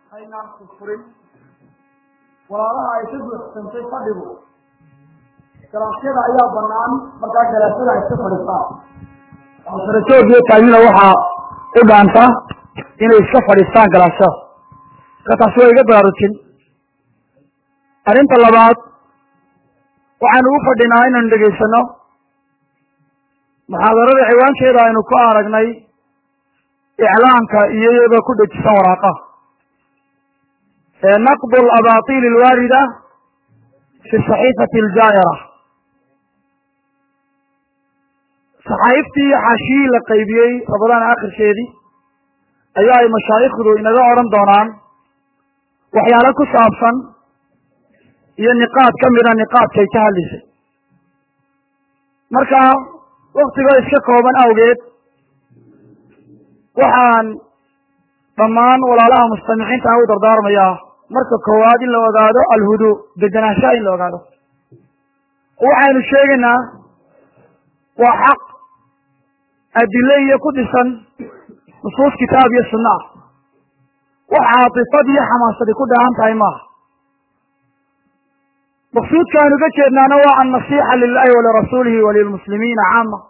aynaan furfurin walaalaha ay ka buuxsantay fadhigu galaasyada ayaa banaan markaa galaasyada ay iska fadhisaan sarajoogyo taagina waxaa u dhaanta inay iska fadhiistaan galaasyada marka taasi waa iga baraarujin arrinta labaad waxaanu u fadhinaa inaynu dhegaysano muxaadarada ciwaankeeda aynu ku aragnay iclaanka iyo iyadoo ku dhejisan waraaqaha naqd alabatil alwaarida fi saxiifati aljaa'ira saxaa'iftii iyo xaashiyii la qaybiyey rabadaan akhirkeedii ayaa ay mashaayikhdu inaga odhan doonaan waxyaalo ku saabsan iyo niqaad ka mida niqaadkay ka hadlaysay marka waktigoo iska kooban awgeed waxaan dhammaan walaalaha mustamixiinta u dardaarmayaa marka koowaad in la ogaado alhudu degenaanshaha in la ogaado waxaynu sheegaynaa waa xaq adile iyo ku dhisan nusuus kitaab iyo sunna ah wax caatifad iyo xamaasadi ku dhahan tahay maaha maqsuudka aynu ga jeednaana waa annasiixa lilahi walirasuulihi walilmuslimiina caama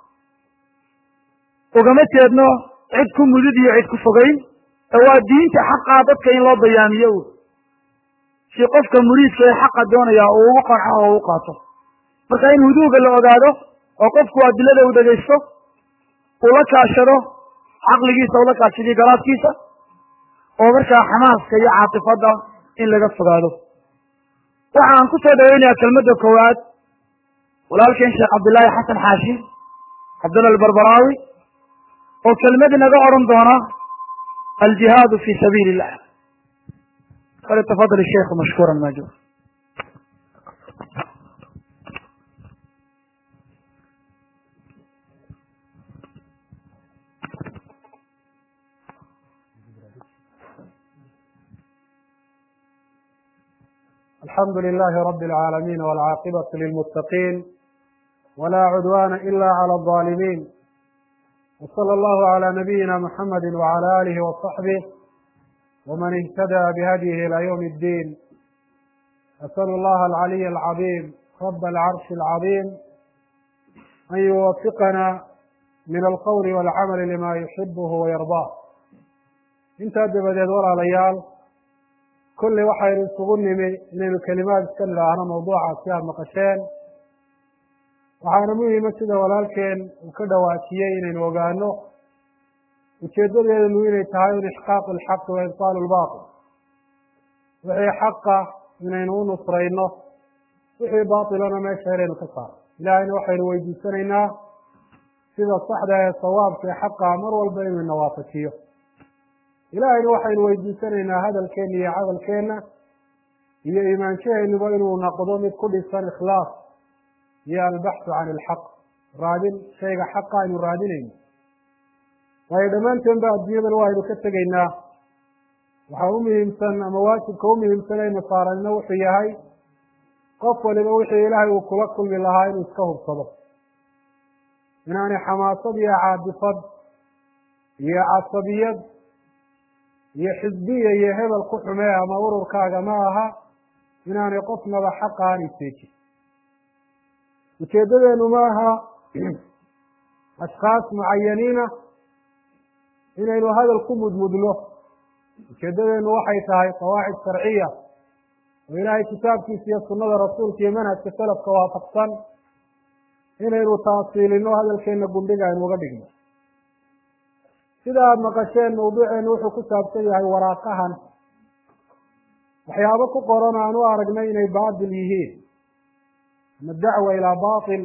ugama jeedno cid ku mudid iyo cid ku fogeyn ee waa diinta xaqaa dadka in loo bayaamiyo u si qofka muriidka ee xaqa doonaya uu ugu qanco oo u qaato marka in huduuga la ogaado oo qofku adilada u dhegaysto uu la kaashado caqligiisa ula kaashadiyo garaadkiisa oo markaa xamaaska iyo caatifadda in laga fogaado waxaan ku soo dhaweynayaa kelmadda koowaad walaalkeen sheekh cabdillaahi xasan xaashi cabdullah albarbaraawi oo kelmad inaga odhan doona aljihaadu fi sabiili illah falyatafadal sheikhu mashkuuran majuur alxamdu lilahi rabi اlcaalamiin wاlcaaqibatu lilmuttaqiin wla cudwana ila clى الظaalimiin wslى allahu عlى nabiyina muxamadi wعlى alihi وصaxbih wman اhtadى bhadyihi ilى ywm اddin asأl اllaha alcaliy alcaظim rab alcarshi alcaظim an yuwafiqana min alqowli wاlcamali lima yuxibh wayardah intaa dabadeed walaalayaal kolley waxaynu isugu nimi inaynu kelimaad iska nidhaahno mawduucaasi aad maqasheen waxaana muhima sida walaalkeen uu ka dhawaajiyey inaynu ogaano ujeedadeednu inay tahay in ixqaaqu lxaqi wa ibtaalu lbatil wixii xaqa inaynu u nusrayno wixii baatilana meesha inaynu ka saarno ilaahayna waxaynu weydiisanaynaa sida saxda ee sawaabka ee xaqa mar walba inuu ina waafajiyo ilaahayna waxaynu weydiisanaynaa hadalkeenna iyo cadalkeenna iyo iimaanshahenuba inuu noqdo mid ku dhisan ikhlaas iyo albaxu can ilxaq raadin shayga xaqa aynu raadinayno waayo dhammaanteen ba adduunyadan waaynu ka tegaynaa waxaa u muhiimsan ama waajibka u muhiimsan aynu saaranno wuxuu yahay qof waliba wixii ilaahay uu kula kulmi lahaa inuu iska hubsado inaanay xamaasad iyo caadifad iyo casabiyad iyo xisbiya iyo hebel ku xumee ama ururkaaga ma aha inaanay qofnaba xaqa aan iseejin ujeedadeenu ma aha ashkaas mucayaniina inaynu hadal ku mudmudno ujeedadeenu waxay tahay qawaacid sharciya oo ilaahay kitaabkiisa iyo sunnada rasuulka iyo manhajka salafka waafaqsan inaynu taasiilino hadalkeenna gundhiga aynu uga dhigno sida aada maqasheen mawduuceenu wuxuu ku saabsan yahay waraaqahan waxyaabo ku qoran aan u aragnay inay baatil yihiin ama dacwa ilaa batil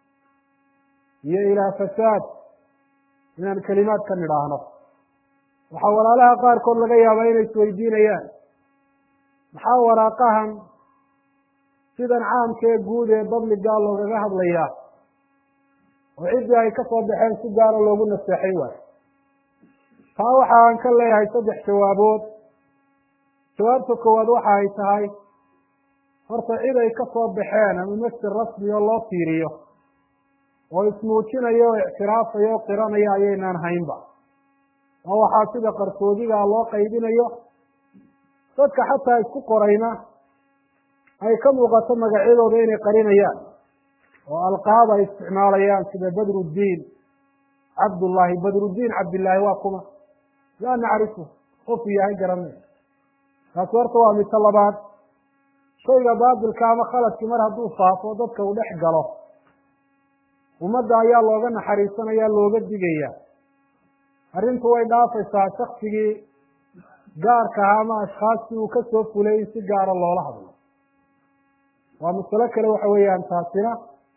iyo ilaa fasaad inaan kelimaad ka nidhaahno waxaa walaalaha qaarkood laga yaabaa inay isweydiinayaan maxaa waraaqahan sidan caamkee guud ee babligaa loogaga hadlayaa oo ciddii ay ka soo baxeen si gaara loogu naseexay waayo taa waxa aan ka leeyahay saddex jawaabood jawaabta koowaad waxa ay tahay horta cid ay ka soo baxeen ama masjid rasmi oo loo fiiriyo oo ismuujinayo oo ictiraafaya oo qiranaya ayaynaan haynba oo waxaa sida qarsoodigaa loo qaybinayo dadka xataa isku qorayna ay ka muuqato magacyadooda inay qarinayaan oo alqaab ay isticmaalayaan sida badruddiin cabdullaahi badruddiin cabdillaahi waa kuma laa nacrifu qofu yahay garanay taasi horta waa mito labaad shayga baatilka ama khaladkii mar hadduu faafo dadka uu dhex galo ummadda ayaa looga naxariisanaya looga digaya arrintu way dhaafaysaa shaksigii gaarka ahaa ama ashkhaastii uu ka soo fulay in si gaara loola hadlo waa masalo kale waxa weeyaan taasina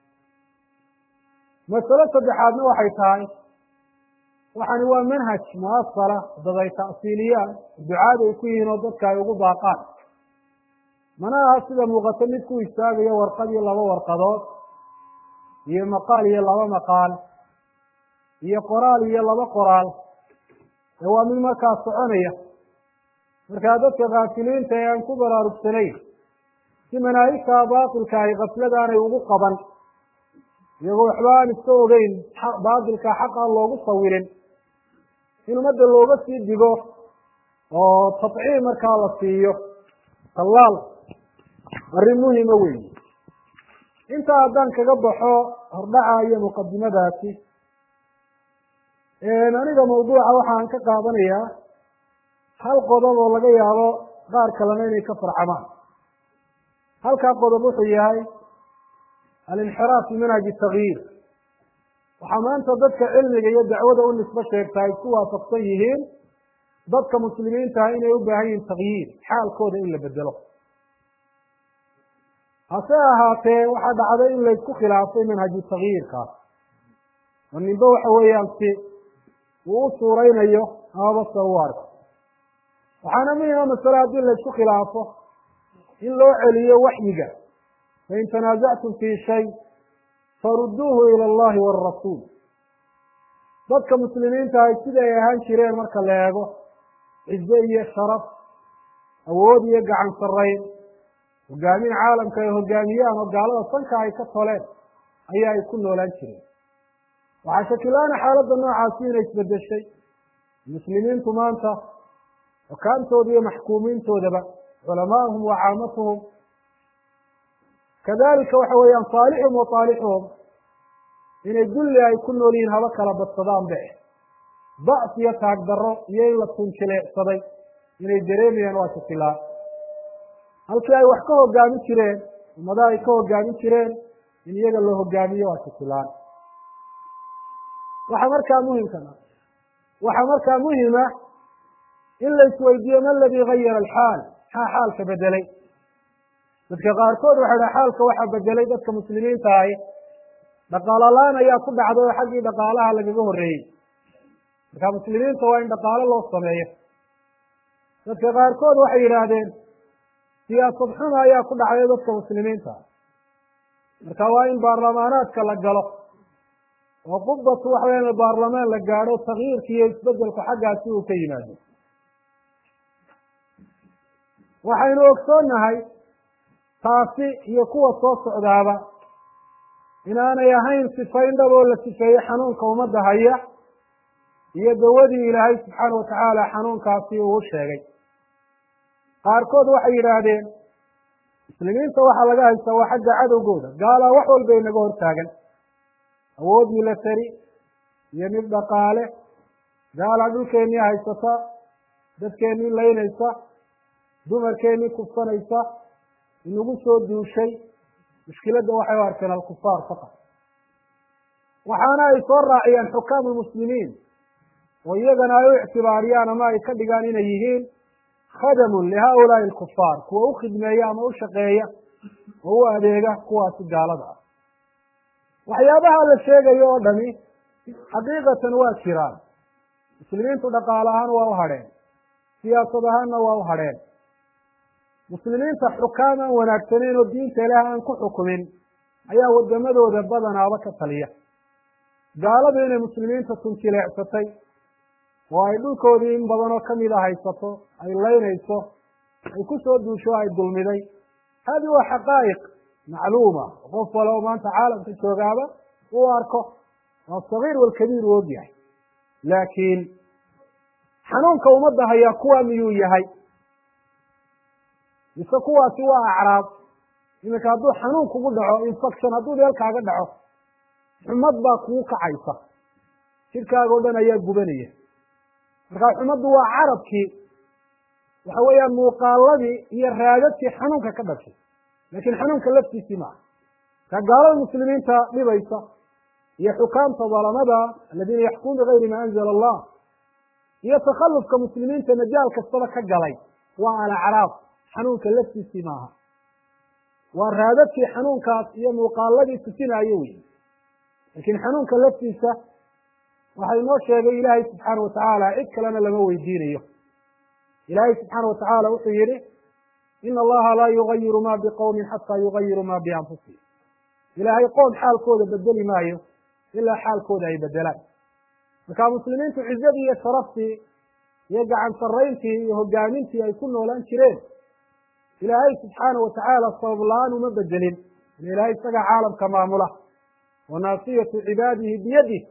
masalo saddexaadna waxay tahay waxani waa manhaj muasala dad ay ta'siiliyaan ducaad ay ku yihiin oo dadka ay ugu baaqaan mana aha sida muuqato mid ku istaagayo warqad iyo laba warqadood iyo maqaal iyo laba maqaal iyo qoraal iyo laba qoraal ee waa mid markaa soconaya markaa dadka kaafiliinta ee aan ku baraarugsanayn si manaahigtaa baatilka ay kafladaanay ugu qaban iyagoo waxba aan iska ogeyn baatilka xaq aan loogu sawirin in ummadda looga sii digo oo tatciim markaa la siiyo tallaal arrin muhima weyn intaa haddaan kaga baxo hordhaca iyo muqadimadaasi aniga mawduuca waxaan ka qaadanayaa hal qodob oo laga yaabo qaar kalena inay ka farcamaan halkaa qodob wuxuu yahay alinxiraaf fi manhaji takyiir waxaa maanta dadka cilmiga iyo dacwada u nisbo sheegta ay ku waafaqsan yihiin dadka muslimiintaha inay u baahan yihiin takyiir xaalkooda in la bedelo hase ahaatee waxaa dhacday in laysku khilaafay manhaju takyiirkaas oo ninba waxa weeyaan si uu u suuraynayo amaba se u arko waxaana muhima masale haddii laysku khilaafo in loo celiyo waxyiga fain tanaasactum fii shay farudduuhu ila allahi waalrasuul dadka muslimiinta ay sida ay ahaan jireen marka la eego cize iyo sharaf awood iyo gacan sarrayn hogaamin caalamka ay hogaamiyaan oo gaalada sanka ay ka toleen ayaa ay ku noolaan jireen waxaa shakilaana xaaladda noocaasi inay isbedeshay muslimiintu maanta xukaamtooda iyo maxkuumiintoodaba culamaahum wa caamatuhum kadalika waxa weeyaan saalixum wa saalixuhum inay dulli ay ku nool yihiin haba kala badsadaan be ba'f iyo taag darro iyo in la tunjileecsaday inay dareemayaan waa shakilaan halkii ay wax ka hogaamin jireen ummadaha ay ka hogaamin jireen in iyaga la hogaamiyo waa shakilaan waxaa markaa muhimka waxaa markaa muhima in la isweydiiyo ma aladii gayara alxaal maxaa xaalka bedelay dadka qaarkood waxay dhaha xaalka waxaa bedelay dadka muslimiinta ahi dhaqaalolaan ayaa ku dhacday oo xaggii dhaqaalaha lagaga horreeyey marka muslimiinta waa in dhaqaalo loo sameeyo dadka qaarkood waxay yidhaahdeen siyaasad xuma ayaa ku dhacday dadka muslimiinta marka waa in baarlamaanaadka la galo oo qubatu waxa weya baarlamaan la gaadho takyiirka iyo isbedelku xaggaasi uu ka yimaado waxaynu ogsoonnahay taasi iyo kuwa soo socdaaba inaanay ahayn sifayn dhab oo la sifeeyey xanuunka ummadda haya iyo dawadii ilaahay subxaana watacaala xanuunkaasi uu sheegay qaarkood waxay yidhaahdeen muslimiinta waxaa laga haystaa waa xagga cadowgooda gaalaa wax walba inaga hortaagan awood milatari iyo mid dhaqaale gaalaa dhulkeennii haysata dadkeennii laynaysa dumarkeennii kufsanaysa inagu soo duushay mushkiladda waxay u arkeen alkufaar faqad waxaana ay soo raaciyaan xukaamu lmuslimiin oo iyagana ay u ictibaariyaan ama ay ka dhigaan inay yihiin khadamun lihaulaai alkufaar kuwa u khidmeeya ama u shaqeeya oo u adeega kuwaasi gaalada ah waxyaabaha la sheegayo oo dhami xaqiiqatan waa jiraan muslimiintu dhaqaale ahaan waa u hadheen siyaasad ahaanna waa u hadheen muslimiinta xukaam aan wanaagsanayn oo diinta ilaah aan ku xukumin ayaa wadamadooda badanaaba ka taliya gaaladu inay muslimiinta tunjileecsatay oo ay dhulkoodii in badan oo kamida haysato ay laynayso ay ku soo duusho ay dulmiday hadi waa xaqaa'iq macluuma qof wale oo maanta caalamka joogaaba uu arko waa sagiir walkabiir u og yahay laakiin xanuunka ummadda hayaa kuwa miyuu yahay mise kuwaasi waa acraab iminka hadduu xanuun kugu dhaco infection hadduu meel kaaga dhaco xumad baa kugu kacaysa jidhkaaga o dhan ayaa gubanaya markaa xumaddu waa carabkii waxa weeyaan muuqaaladii iyo raadadkii xanuunka ka dhashay laakiin xanuunka laftiisii maaha markaa gaalada muslimiinta dhibaysa iyo xukaamta dalamada aladiina yaxkumun bigayri ma anzala allah iyo takhallufka muslimiinta majaal kastaba ka galay waa alacraab xanuunka laftiisii maaha waa raadadkii xanuunkaas iyo muuqaaladii tusinaayo wey laakiin xanuunka laftiisa waxaa inoo sheegay ilaahay subxaana watacaala cid kalena lama weydiinayo ilaahay subxaana watacaala wuxuu yihi ina allaha laa yugayiru ma biqowmin xataa yugayiru ma bianfusihim ilaahay qoom xaalkooda bedeli maayo ilaa xaalkooda ay bedelaan marka muslimiintu cizadii iyo sharaftii iyo gacan sarayntii iyo hogaamintii ay ku noolaan jireen ilaahay subxaana watacaala sabab la-aan uma bedelin ila ilaahay isagaa caalamka maamula wa naasiyatu cibaadihi biyadih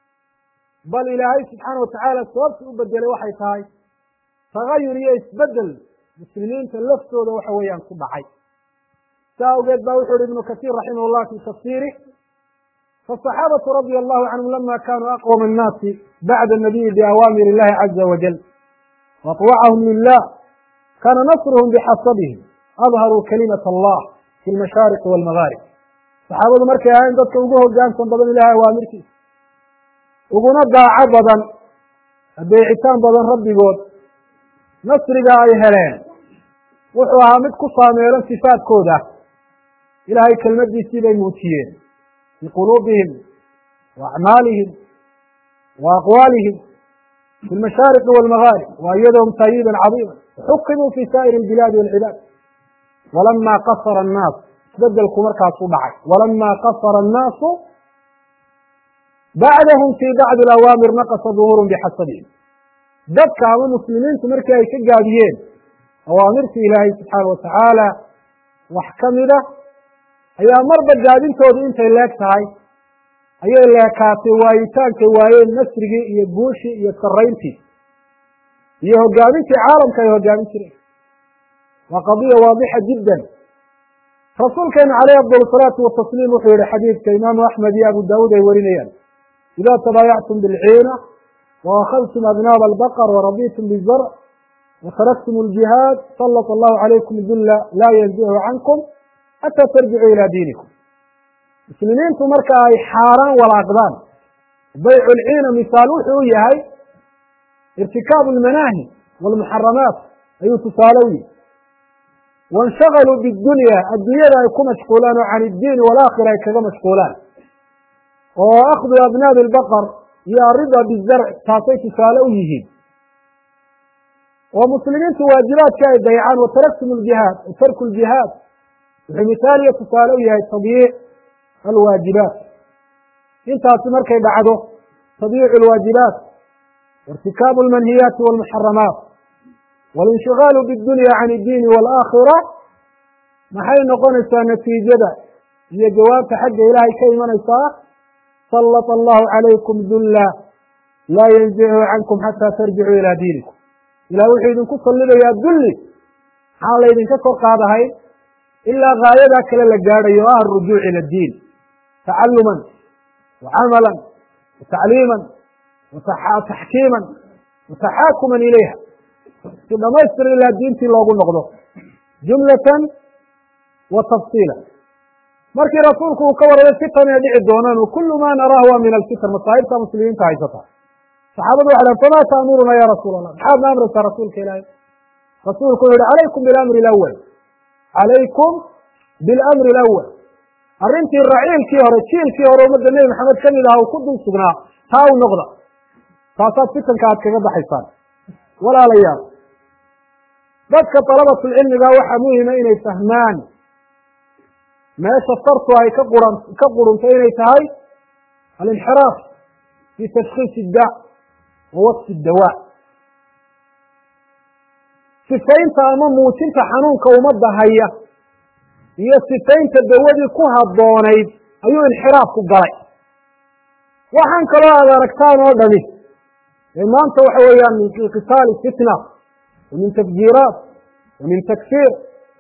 bal ilaahay subxaana watacaala sababtii u bedelay waxay tahay tagayur iyo isbedel muslimiinta laftooda waxa weeyaan ku dhacay saa awgeed ba wuxu uhi ibnu kasiir raximah llah fi tafsiirih fasaxaabatu radia allahu canhum lama kanuu aqwama annaasi bacda nabiyi biawaamir illahi caza wajal waطwacahum lilah kana nasruhum bixasabihim adharuu kalimat allah fi lmashaariqi walmagaarib saxaabadu markay ahayn dadka ugu hogaansan badan ilahay awaamirtiisa uguna daaco badan adeecitaan badan rabbigood nasriga ay heleen wuxuu ahaa mid ku saameelan sifaadkooda ilaahay kelmadiisii bay muujiyeen fii quluubihim wa acmaalihim wa aqwaalihim fi lmashaariqi walmagaarib wa iyadahum taayiban cadiima xukimuu fi saa'iri albilaadi walcibaad walama qasara annaas isbedelku markaasuu dhacay walama qasara annaasu bacdahum fii bacdi alawaamir naqasa duhuurun bixasabihim dadka ama muslimiintu markii ay ka gaabiyeen awaamirtii ilaahay subxaana watacaala wax ka mida ayaa marba gaabintoodu intay leeg tahay ayay leekaatay waayitaankay waayeen nasrigii iyo guushii iyo sarayntii iyo hogaamintii caalamka ay hogaamin jireen waa qadiya waadixa jiddan rasuulkeena caleyh afdal salaatu watasliim wuxuu yihi xadiidka imaamu axmed iyo abu daawuud ay warinayaan ida tabaayactum bilciina waakadtum abnaaba albaqr waraditum bizarc wataraktum aljihaad salط allahu calaykum dulla laa yanzichu cankum xataa tarjicuu ilaa diinikum muslimiintu marka ay xaaraan walaaqdaan baycu lciina misaal wuxuu u yahay irtikaabu lmanaahi walmuxaramaat ayuu tusaale u yihi waاnshagaluu bidunya adduunyada ay ku mashquulaan oo can iddiini walaakhira ay kaga mashquulaan oo akhdu abnaabi albaqar iyo arida bizarc taasay tusaale u yihiin oo muslimiintu waajibaadka ay dayacaan wataraktum ljihaad wa tarku ljihaad wuxuu mithaal iyo tusaale u yahay tadyiic alwaajibaat intaasi markay dhacdo tadyiicu alwaajibaat wairtikaabu almanhiyaati walmuxaramaat walinshiغaalu bidunya can iddiini waalaakhira maxay noqonaysaa natiijada iyo jawaabta xagga ilaahay ka imanaysaa sallط allahu calaykum dulla laa yanzichu cankum xataa tarjicuu ilaa diinikum ilah wuxuu idinku sallidayaa dulli maxaan laydinka kor qaadahay ilaa gaayadaa kale la gaadhayo o ah arujuuc ila diin tacaluman wa camalan wa tacliiman wa taxkiiman wa taxaakuman ilayha si dhamaystir ilaa diintii loogu noqdo jumlatan wa tafsiila markii rasuulku uu ka warramay fitan ee dhici doonaan kullu ma naraahu waa min alfitan masaa'ibta muslimiinta haysata saxaabadu waxay dhahen famaa taamuruna ya rasuul allah maxaad na amraysaa rasuulka ilaahay rasuulku wuxu uhi calaykum bilamri alawal calaykum bilamri alawal arrintii raciilkii hore jiilkii hore ummadda nebi maxamed ka mid aha uu ku dul sugnaa taa u noqda taasaad fitanka aad kaga baxaysaan walaalayaal dadka dalabatulcilmiga waxaa muhima inay fahmaan meesha sartu ay ka quran ka qurunto inay tahay alinxiraaf fi tashkiis idda wa wasfi dawaa sifaynta ama muujinta xanuunka ummadda haya iyo sifaynta dawadii ku habboonayd ayuu inxiraafku galay waxaan kaloo aad aragtaan oo dhami ee maanta waxa weeyaan min qitaali fitna wa min tafjiiraat wa min takfiir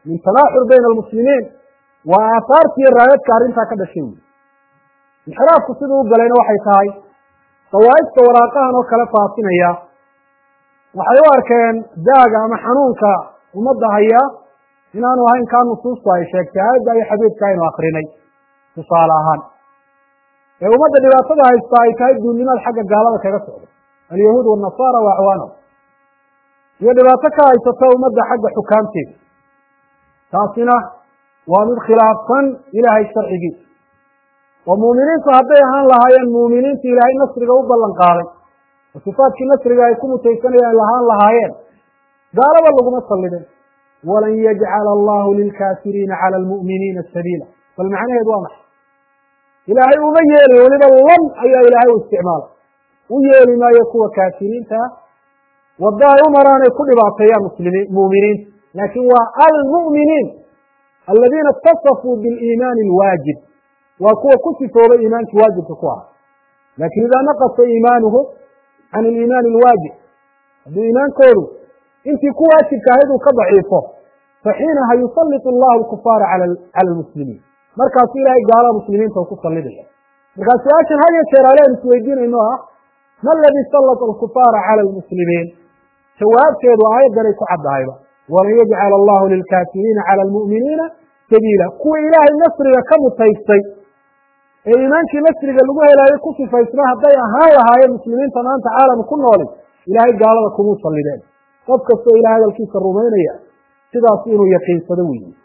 min tanaaxur bayna almuslimiin waa aahaartiiyo raadadka arrintaa ka dhashay wey inxiraafku siduu u galayna waxay tahay dawaa'ifta waraaqahan oo kale faafinaya waxay u arkeen daaga ama xanuunka ummadda haya inaanu ahayn kaa nusuustu ay sheegtay aayadda iyo xadiidka aynu akrinay tusaale ahaan ee ummadda dhibaatada haysta ay tahay duulnimaad xagga gaalada kaga socda alyahuud waannasaara wa acwaanahum iyo dhibaato ka haysata ummadda xagga xukaamteeda taasina waa mid khilaafsan ilaahay sharcigiisa oo muuminiintu hadday ahaan lahaayeen muuminiinta ilaahay nasriga u ballan qaaday oo sifaadkii nasriga ay ku mutaysanayaan lahaan lahaayeen gaalaba laguma sallideen walan yajcala allahu lilkaafiriina cala almu'miniina sabiila bal macnaheedu waa maxay ilaahay uma yeeli weliba lan ayaa ilaahay u isticmaala u yeeli maayo kuwa kaafiriinta ah wadda ay u maraan ay ku dhibaateeyaan muslimiin muuminiinta laakiin waa almu'miniin aladiina itasafuu biliimaani alwaajib waa kuwa ku sifoobay iimaankii waajibka ku aha laakiin idaa naqasa iimaanuhu can aliimaani alwaajib haddii iimaankoodu intii ku waajibka ahayd uu ka daciifo faxiinaha yusallitu allahu alkufaara cala almuslimiin markaasu ilaahay gaalada muslimiinta u ku sallidaya markaa su-aashan had iyo jeer aleen isweydiinayno ah ma aladii sallata alkufaara cala almuslimiin jawaabteedu aayaddanay ku caddahayba walan yajcala allahu lilkaafiriina cala almu'miniina sabiila kuwa ilaahay nasriga ka mutaystay ee iimaankii nasriga lagu helaayo ku sifaysna hadday ahaan lahaayeen muslimiinta maanta caalam ku nooli ilaahay gaalada kumuu sallideen qof kastoo ilahay hadalkiisa rumaynaya sidaas inuu yaqiinsado weeye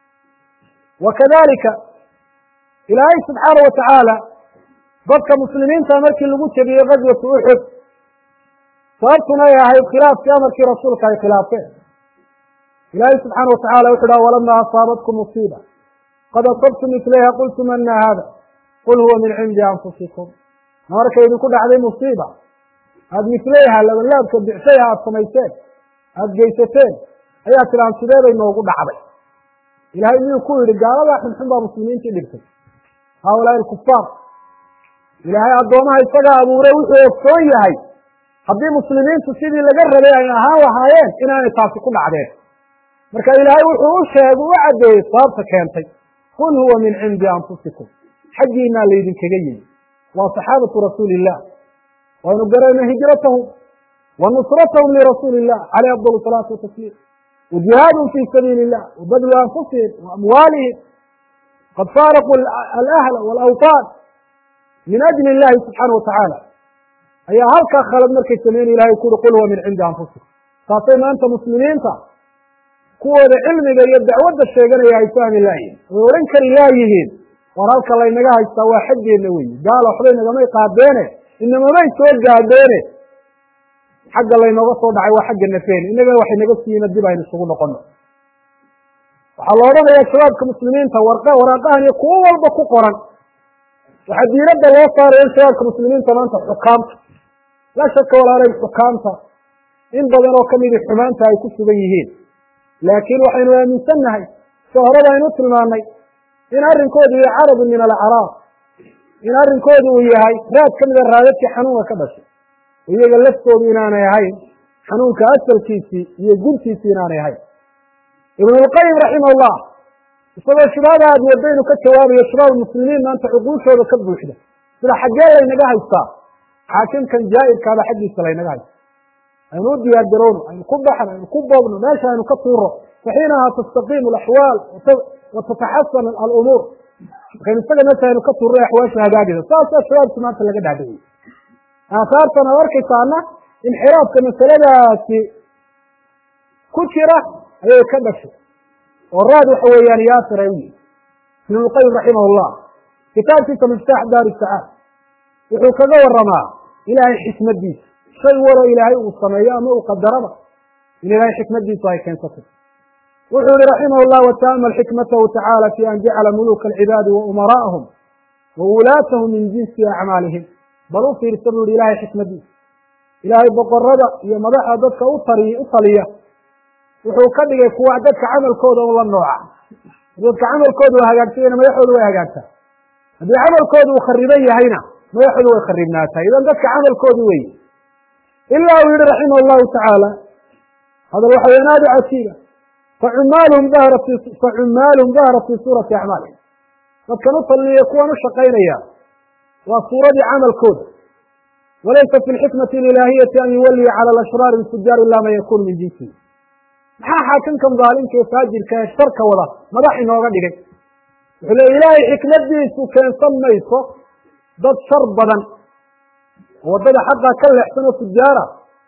wa kadalika ilaahay subxaana wa tacaala dadka muslimiinta markii lagu jebiyey gazwatu uxud sababtuna ay ahayd khilaafkii amarkii rasuulka ay khilaafeen ilaahay subxaana wa tacala wuxu dhaha walama asaabatkum musiiba qad asabtum mislayha qultum ana hada qul huwa min cindi anfusikum markay idinku dhacday musiiba aada mislayha labanlaabka bicshayha aada samayseen aada geysateen ayaa tilaan sidee bay noogu dhacday ilaahay miyuu ku yidhi gaaladaa xunxun baa muslimiintii dhigtay haaulaai alkufaar ilaahay addoomaha isagaa abuuray wuxuu ogsoon yahay haddii muslimiintu sidii laga rabay ay ahaan lahaayeen inaanay taasi ku dhacdeen marka ilaahay wuxuu u sheegay u caddeeyey sababta keentay qul huwa min cindi anfusikum xaggiinaa laydinkaga yimi waa saxaabatu rasuuli illah waynu garayna hijratahum wa nusratahum lirasuuli illah caleyh afdal salaatu watasliim wa jihaadun fii sabiili illah wa badlu anfusihim wa amwaalihim qad faaraquu alahla walawtaan min ajli illahi subxaana wa tacaala ayaa halkaa khalad markay sameyn ilahay ku uri qul huwa min cindi anfusikum taasay maanta muslimiinta kuwooda cilmiga iyo dacwadda sheeganaya ay fahmi laayihin way odhan kari laayihiin war halka laynaga haystaa waa xaggeenna weyi gaala waxbay nagamay qaadeene inamamay soo gaadheene xagga laynooga soo dhacay waa xagga nafeen innagana waxay naga siiyina dib aynu isugu noqono waxaa la odhanayaa shabaabka muslimiinta warqa waraaqahan iyo kuwo walba ku qoran waxaa diiradda loo saaraya in shabaabka muslimiinta maanta xukaamta laa shaka walaalay xukaamta in badan oo kamidi xumaanta ay ku sugan yihiin laakiin waxaynu aaminsannahay sida horeba aynu u tilmaannay in arrinkoodu yahay carabun min alacraab in arrinkoodu uu yahay raad ka mida raadadkii xanuunka ka dhashay iyaga laftoodu inaanay ahayn xanuunka asalkiisii iyo guntiisii inaanay ahayn ibnulqayim raximahullah isagoo shubhada aad wadda inuu ka jawaabayo shubaab muslimiin maanta cuquushooda ka buuxda sida xaggee laynaga haystaa xaakimkan jaa'irkaaba xaggiisa laynaga haysta aynu u diyaar garowno aynu ku baxno aynu ku boobno meesha aynu ka tuuro faxiinaha tastaqiimu alaxwaal wa tataxasan alumuur markaynu isaga meesha aynu ka tuurno axwaasha hagaagaysa saasaa shabaabki maanta laga dhaadhiciyey aahaartan ad arkaysaana inxiraafka masaladaasi ku jira ayay ka dhashay oo raad waxa weeyaan yaasir ay u yihi ibnulqayim raximah llah kitaabkiisa miftaax daari sacaad wuxuu kaga waramaa ilaahay xikmadiisa shay waro ilaahay uu sameeyo ama uu qadaraba in ilaahay xikmadiisu ay keensatay wuxuu yihi raximah llah wataamal xikmatahu tacaala fi an jacala muluka alcibaadi wa umaraa'ahum wa wulaatahum min jinsi acmaalihim bal u fiirsa buu yihi ilaahay xikmadiisa ilaahay boqorada iyo madaxa dadka u tariy u taliya wuxuu ka dhigay kuwa dadka camalkooda un la nooca dadka camalkooda uu hagaagsanyana madaxoodu way hagaagtaa haddii camalkooda uu khariban yahayna madaxoodu way kharibnaataa idan dadka camalkoodu wey ilaa uu yihi raximah llahu tacaala hadal waxa weyan aada u cajiiba facumaalhum dahrat facumaalhum dahrat fi suurati acmaalihim dadkan u talniya kuwan u shaqaynaya waa suuradii camalkooda walaysa fi lxikmati alilaahiyati an yuwaliya cala alashraari alfujaar ila man yakunu min jinsihi maxaa xaakimkan daalimka ee faajirka ee sharka wada madax inooga dhigay wuxuu leey ilaahay xikmadiisu keensan mayso dad shar badan oo waddada xaqa ka leexsan oo fujaara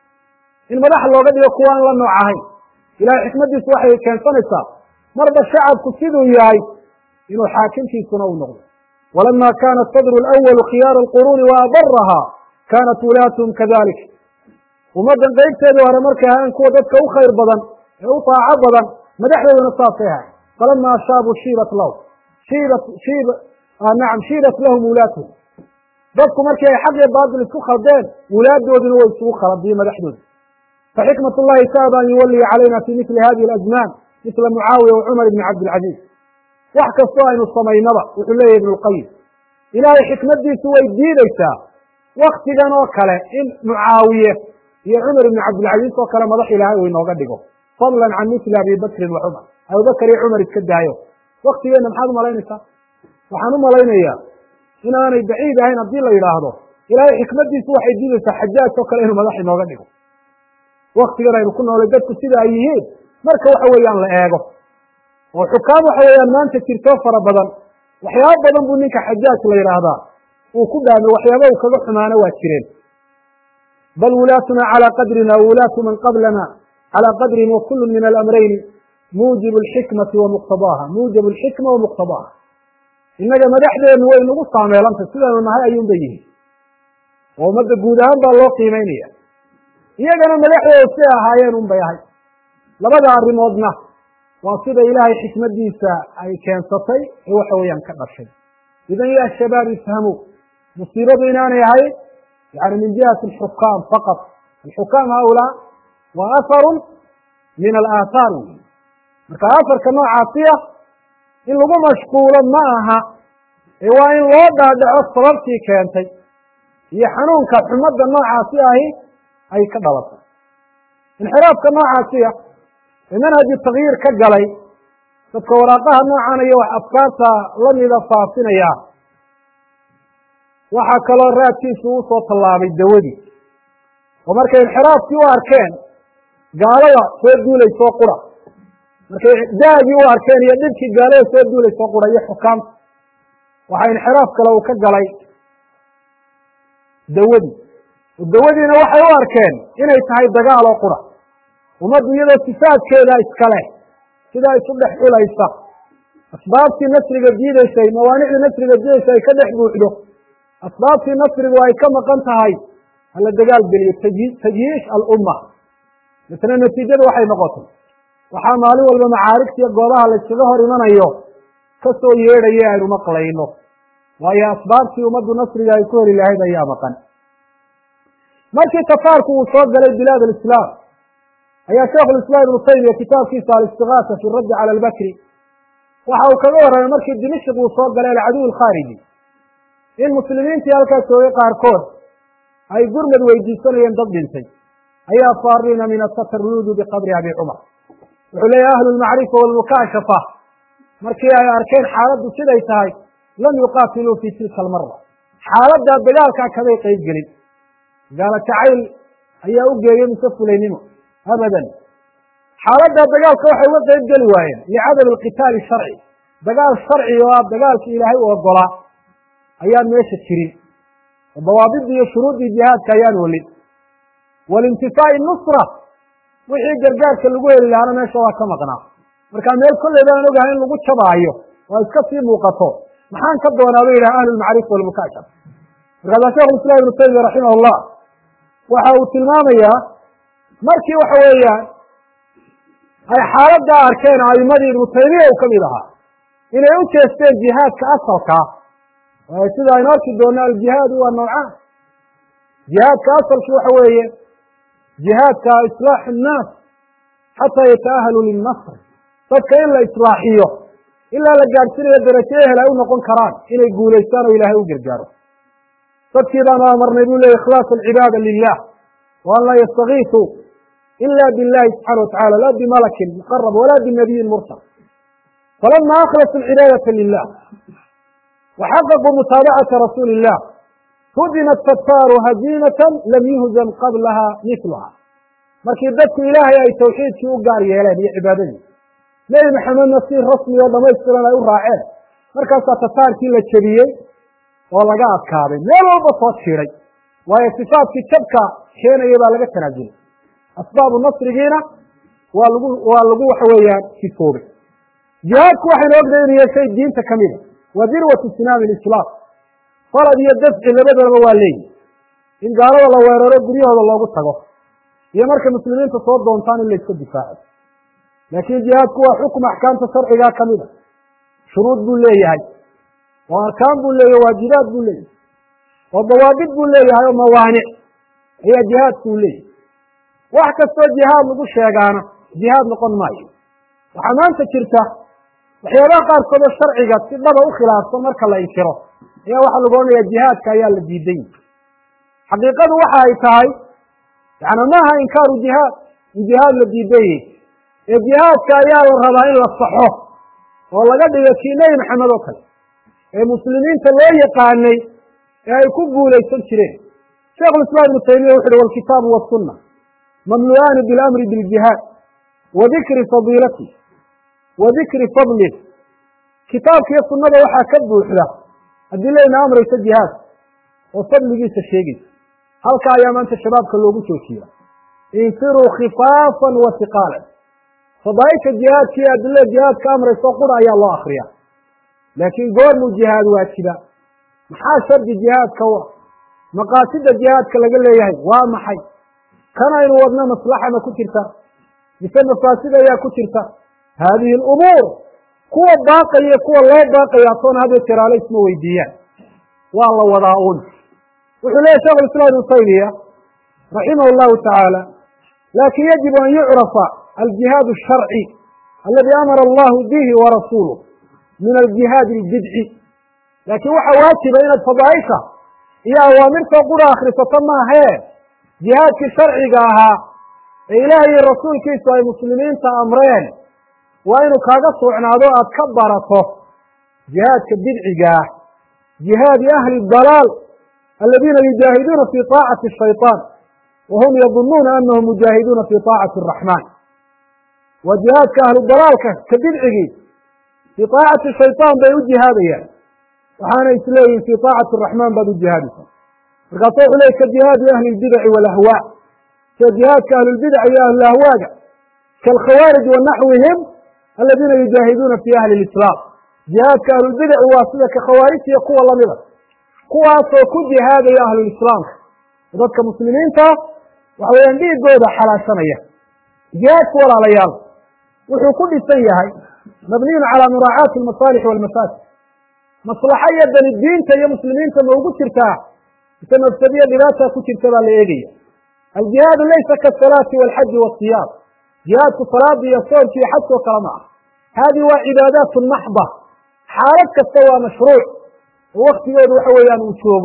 in madax looga dhigo kuwa aan la nooc ahayn ilahay xikmadiisu waxay keensanaysaa marba shacabku siduu yahay inuu xaakimkiisuna u noqdo walama kana sadru اlأwalu khiyaara اlquruuni wa abaraha kanat wulaatuhum kadalik ummaddan qeybteedii hore markay ahayn kuwa dadka u khayr badan ee u taaco badan madaxdooduna saasay ahay falama shaabuu shiibat lahu shiibat shiib nacam shiibat lahum wulaatuhum dadku markii ay xaq iyo baatil isku khaldeen wulaadooduna way isugu khaladiye madaxdooda faxikmat اllahi taaba an yuwaliya calayna fi mili hadihi اlazmaan misla mucaawiya wa cumar ibni cabdilcaziiz wax kastoo aynu samaynaba wuxuu leeyahy ibnu lqayim ilaahay xikmadiisu way diideysaa waktigan oo kale in mucaawiye iyo cumar ibni cabdilcaziiz oo kale madax ilaahay uu inooga dhigo fadlan can mili abi bakrin wa cumar abubakar iyo cumar iska daayo waktigeenna maxaad umalaynaysaa waxaan u malaynayaa inaanay baciid ahayn haddii la yidhaahdo ilaahay xikmadiisu waxay diideysaa xajaaj oo kale inuu madax inooga dhigo waktigan aynu ku noolay dadku sida ay yihiin marka waxa weeyaan la eego oo xukaam waxa weeyaan maanta jirtoo fara badan waxyaaba badan buu ninka xajaaj la yidhaahdaa uu ku dhaamay waxyaaba uu kaga xumaano waa jireen bal wulaatuna calaa qadrina wulaatu man qablana calaa qadrin wa kullu min alamrayni muujibu alxikmati wa muqtadaaha muujibu alxikma wa muqtadaaha innaga madaxdeennu way nagu saameelantay sidaynu nahay ayuunba yihin oo ummadda guud ahaan baa loo qiimeynaya iyagana madaxdooda siay ahaayeen un bay ahay labada arrimoodna waa sida ilaahay xikmadiisa ay keensatay ee waxa weeyaan ka dhashay idan ya shabaab ifhamuu musiibadu inaanay ahayn yani min jihati alxukaam faqat alxukaam haulaa waa aharun min alaahaar wey marka afarka noocaasiya in lagu mashquulo ma aha ee waa in loo dhaadhaco sababtii keentay iyo xanuunka xumadda noocaasi ahi ay ka dhalatay inxiraafka noocaasiya ee manhaji takyiir ka galay dadka waraaqaha noocan iyo wax afkaarta lamida faafinaya waxaa kaloo raadkiisu u soo tallaabay dawadii oo markay inxiraafkii u arkeen gaalada soo duulaysoo qura markay daagii u arkeen iyo dhibkii gaalada soo duulaysoo qura iyo xukaamta waxaa inxiraaf kale uu ka galay dawadii oo dawadiina waxay u arkeen inay tahay dagaal oo qura ummaddu iyadoo sifaadkeeda iskale sidaa isu dhex xulaysa asbaabtii nasriga diideysay mawaanicdii nasriga diideysa ay ka dhex buuxdo asbaabtii nasrigu ay ka maqan tahay hala dagaal geliyo tajyiish alumma misna natiijadu waxay noqotay waxaa maalin walba macaarigtiiyo goobaha layskaga hor imanayo ka soo yeedhaye aynu maqlayno waayo asbaabtii ummaddu nasriga ay ku heli lahayd ayaa maqan markii tafaarku uu soo galay bilaad alislaam ayaa sheikhu lislaam ibnu taymiya kitaabkiisa alistigaasa fi raddi cala albakri waxa uu kaga warramay markii dimashik uu soo galay alcaduw alkhaariji in muslimiintii halkaas joogay qaarkood ay gurmad weydiisanayeen dad dhintay ayaa faarina min atatarrudu biqabri abi cumar wuxuu leeyahy ahlu lmacrifa walmukaashafa markii ay arkeen xaaladdu siday tahay lam yuqaatiluu fi tilka almara xaaladdaa dagaalkaa kamay qeyb gelin gaala jacayl ayaa u geeyey mise fulaynimo abadan xaaladdaa dagaalka waxay uga qeyb geli waayeen licadami alqitaali sharci dagaal sharci oo ah dagaalkii ilaahay u ogolaa ayaan meesha jirin oo dawaabidii iyo shuruuddii jihaadka ayaan welin walintifaa'i nusra wixii gargaarka lagu heli lahaana meesha waa ka maqnaa markaa meel kolleyba aan ogahay in lagu jabaayo oo iska sii muuqato maxaan ka doonaa ba yidhaha ahlulmacrifa walmukaashaf markaasaa shekhu islam ibnu taymiya raximah llah waxa uu tilmaamayaa markii waxa weeyaan ay xaaladdaa arkeen a'imadii ibnu taymiya uu ka mid ahaa inay u jeesteen jihaadka asalkaa waayo sida aynu arki doonno aljihaadu waa noocaan jihaadka asalki waxa weeye jihaadka islaaxu nnaas xataa yata'ahalu lilnasr dadka in la islaaxiyo ilaa la gaadhsinayo darajo ehel ay u noqon karaan inay guulaystaan oo ilaahay u gargaaro dadkii baanu amarnay buu leeyay ikhlaas alcibaada lilah wa an laa yastakiisuu ila billahi subxana watacala la bimalakin muqarab wala binabiyin mursal falama akhlasu alcibaadata lilah waxaqaquu mutaabacata rasuuli illah hudinat fattaaru haziinatan lam yuhzam qablaha mitluha markii dadku ilaahay ay tawxiidkii u gaar yeeleen iyo cibaadadii nebi maxamedna si rasmi oo dhamaystiran ay u raaceen markaasaa tataarkii la jebiyey oo laga adkaaday meel walba soo jiiray waayo sifaadkii jabka keenaya baa laga tanaasulay asbaabu nasrigiina waa lagu waa lagu waxa weeyaan sifoobay jihaadku waxaynu ognahay inu yahay shay diinta ka mida waa dirwatu sinaami lislaam falad iyo dafci labadaba waa leeyihi in gaalada la weeraro guryahooda loogu tago iyo markay muslimiinta soo doontaan in layska difaaco laakiin jihaadku waa xukm axkaamta sharcigaa ka mida shuruud buu leeyahay oo arkaan buu leeyahy waajibaad buu leeyahay oo dawaabid buu leeyahay oo mawaanic ayaa jihaadkuu leeyahay wax kastoo jihaad lagu sheegaana jihaad noqon maayo waxaa maanta jirta waxyaabaha qaarkood oo sharciga si dhaba u khilaafsan marka la inkiro ayaa waxaa lagu odhanayaa jihaadka ayaa la diiday xaqiiqadu waxa ay tahay yani maaha inkaaru jihaad in jihaad la diidayey ee jihaadka ayaa la rabaa in la saxo oo laga dhigo kii nebi maxamed oo kale ee muslimiinta loo yaqaanay ee ay ku guulaysan jireen sheikhulislaam ibnu taymiya wuxu uhi walkitaabu wasunna mamlu'aani bilamri biljihaad wa dikri fadiilati wa dikri fadlih kitaabkiiyo sunnada waxaa ka buuxda adilayna amraysa jihaad oo fadligiisa sheegaysa halka ayaa maanta shabaabka loogu joojiya infiruu khifaafan wa hiqaalan fadaaisha jihaadka iyo adilada jihaadka amrayso qura ayaa loo akriya laakiin goormuu jihaad waajiba maxaa shardi jihaadka u ah maqaasida jihaadka laga leeyahay waa maxay kan aynu wadno maslaxana ku jirta mise mafaasid ayaa ku jirta haadihi alumuur kuwa baaqaya iyo kuwa loo baaqaya toona hadee jeraale isma weydiiyaan waa la wadaa un wuxuu leeyahy shekh islam ibnu taymiya raximah llahu tacaala lakin yajibu an yucrafa aljihaad الsharci aladi amara allahu bihi warasuuluh min aljihaad اlbidci laakiin waxa waajiba inaad fadaaisha iyo awaamirtoo qura akrisato maahee jihaadkii sharciga ahaa ee ilaah iyo rasuulkiisu ay muslimiinta amreen waa inuu kaaga suucnaado aad ka barato jihaadka bidcigaah jihaadi ahli dalaal aladiina yujaahiduuna fi طaacati الshayطaan wahum yadunuuna anahum mujaahiduuna fi طaacati الraxmaan waa jihaadka ahlu dalaalka ka bidcigii fii طaacati shayطaan bay u jihaadayaan waxaana isleeyihin fii طaacati الraxmaan baad u jihaadaysa markaasu wuxuu leey ka jihaadi ahli اlbidaci wاlahwaa sida jihaadka ahlulbidac iyo ahlulahwaaga kaalkhawaarij wa naxwihim aladiina yujaahiduuna fi ahli اlislaam jihaadka ahlulbidaci waa sida ka khawaarijta iyo kuwa lamida kuwaasoo ku jihaadaya ahlulislaamka dadka muslimiinta waxa weeyaan dhiigooda xalaashanaya jihaadku walaalayaal wuxuu ku dhisan yahay mabniyun calaa muraacaati almasaalix walmafaasid maslaxo iyo dani diinta iyo muslimiinta ma ugu jirtaa mise mafsadiyo dhibaata ku jirta baa la eegaya aljihaadu laysa kaasalaati walxaji waasiyaam jihaadku salaada iyo soonka iyo xajkoo kale ma ah haadihi waa cibaadaatu maxba xaalad kasta waa mashruuc oo waktigoodu waxa weeyaan uu joogo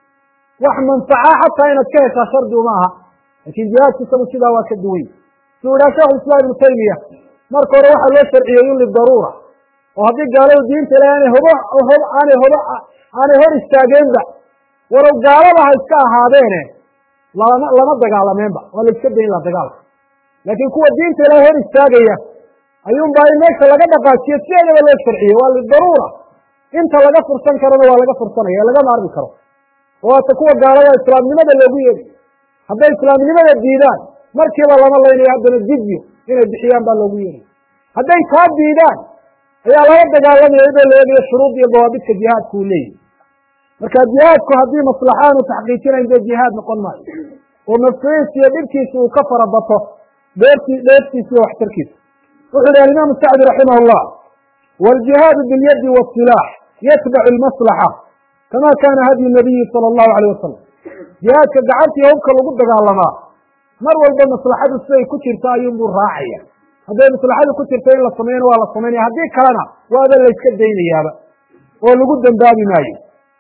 wax manfaca xataa inaad ka heshaa shardi uma aha laakiin jihaadku isagu sidaa waa ka duway suu idhaha shekhu islaam ibnu taymiya marka hore waxaa loo sharciyey un lidaruura oo haddii gaaladu diinta ilahay aanay hobo hob aanay hobo aanay hor istaageenba walow gaalada ha iska ahaadeene lama lama dagaalameenba waa la iska dayn la dagaalka laakiin kuwa diinta ilahay hor istaagaya ayuunbaa in meesha laga dhaqaajiyo sideedaba loo sharciyey waa lidaruura inta laga fursan karona waa laga fursanaya laga maarmi karo oo waata kuwa gaalada islaamnimada loogu yeeday hadday islaamnimada diidaan markiiba lama laynayo haddana jizyo inay bixiyaan baa loogu yeeday hadday taa diidaan ayaa laga dagaalamaya iyadoo la eegayo shuruud iyo dawaabidka jihaadku uu leeyahy marka jihaadku haddii maslaxa aanu taxqiijinayn dee jihaad noqon maayo oo mafsuudiisa iyo dhibkiisa uu ka farabato dheertii dheertiisa iyo waxtarkiisa wuxuu yihi alimaamu sacdi raximah llah wاljihaadu biاlyadi wاsilaax yatbacu اlmaslaxa kama kana hadyu nabiyi salى اllahu alayh wasalam jihaadka gacantii hubka lagu dagaalamaa mar walba maslaxadu siday ku jirta ayuunbuu raacaya hadday maslaxadu ku jirta in la sameeyana waa la samaynaya haddii kalena waaba layska daynayaaba oo lagu dembaabi maayo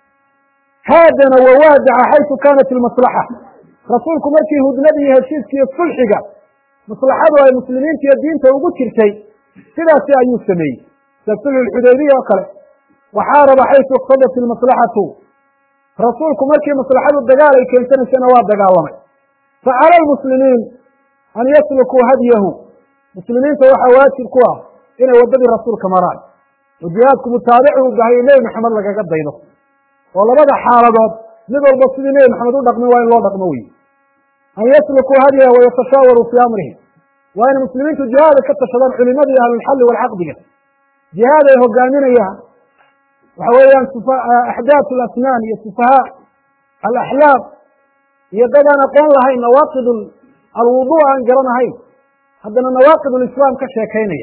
haadana wawaadaca xaysu kanat ilmaslaxa rasuulku markii hudnada iyo heshiiska iyo sulxiga maslaxadu ay muslimiinta iyo diinta ugu jirtay sidaasi ayuu sameeyey sida sulxu lxudaybiya oo kale waxaaraba xaysu iqtadat ilmaslaxatu rasuulku markii maslaxadu dagaal ay keensanaysana waa dagaalamay fa cala almuslimiin an yaslukuu hadyahu muslimiinta waxaa waajib ku ah inay waddadii rasuulka maraan oo jihaadku mutaabicu u bahay nebi maxamed lagaga daydo oo labada xaaladood mid walba sidii nebi maxamed u dhaqmin waa in loo dhaqmo wey an yaslukuu hadyahu wayatashaawaruu fii amrihi waa inay muslimiintu jihaada ka tashadaan culimadii ahlulxalli walcaqdiga jihaad ay hogaaminayaan waxa weeyaan axdaat alasnaan iyo sufahaa alaxlaam iyo dad aan aqoon lahayn nawaaqid alwudu aan garanahayn haddana nawaaqid lislaam ka sheekaynaya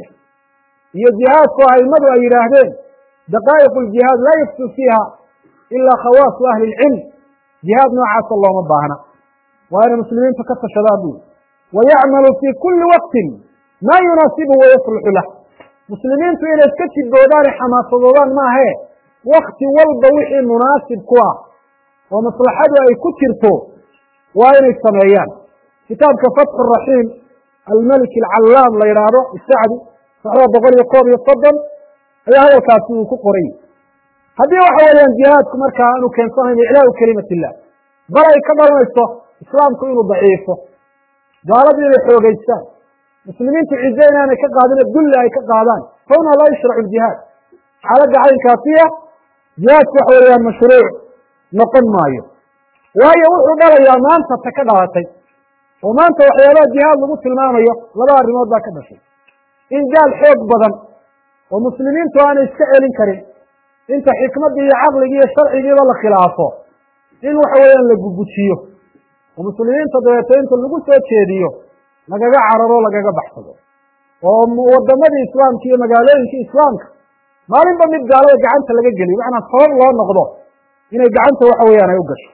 iyo jihaadku aimadu ay yidhaahdeen daqaa'iq ljihaad laa yaftu fiiha ilaa khawaasu ahli lcilm jihaad noocaasa looma baahna waa inay muslimiintu ka tashadaan bui wayacmalu fii kulli waqtin maa yunaasibu wayasluxu lah muslimiintu inay iska jiboodaane xamaasadoodaan maahe wakti walba wixii munaasib ku ah oo maslaxadu ay ku jirto waa inay sameeyaan kitaabka fatxu raxiim almelik alcallaam la yidhaahdo isacdi saxda boqol iyo koob iyo soddon ayaa hadalkaasi uu ku qoray haddii waxa weeyaan jihaadku markaa aanu keensanayn iclaau kelimat illah bal ay ka dhalanayso islaamku inuu daciifo gaaladu inay xoogeystaan muslimiintu cize inaanay ka qaadine dulli ay ka qaadaan fahuna laa yushracu ljihaad xaaladda caynkaasiya jihaadku waxa weeyaan mashruuc noqon maayo waayo wuxuu dhalayaa maanta ta ka dhalatay oo maanta waxyaabaha jihaad lagu tilmaamayo laba arrimood baa ka dhashay in gaal xoog badan oo muslimiintu aanay iska celin karin inta xikmaddii iyo caqligii iyo sharcigiiba la khilaafo in waxa weeyaan la gugujiyo oo muslimiinta dabeeto inta lagu soo jeediyo lagaga cararo lagaga baxsado oo wadamadii islaamka iyo magaalooyinkii islaamka maalinba mid gaalada gacanta laga geliyo macnaa sabab loo noqdo inay gacanta waxa weeyaan ay u gasho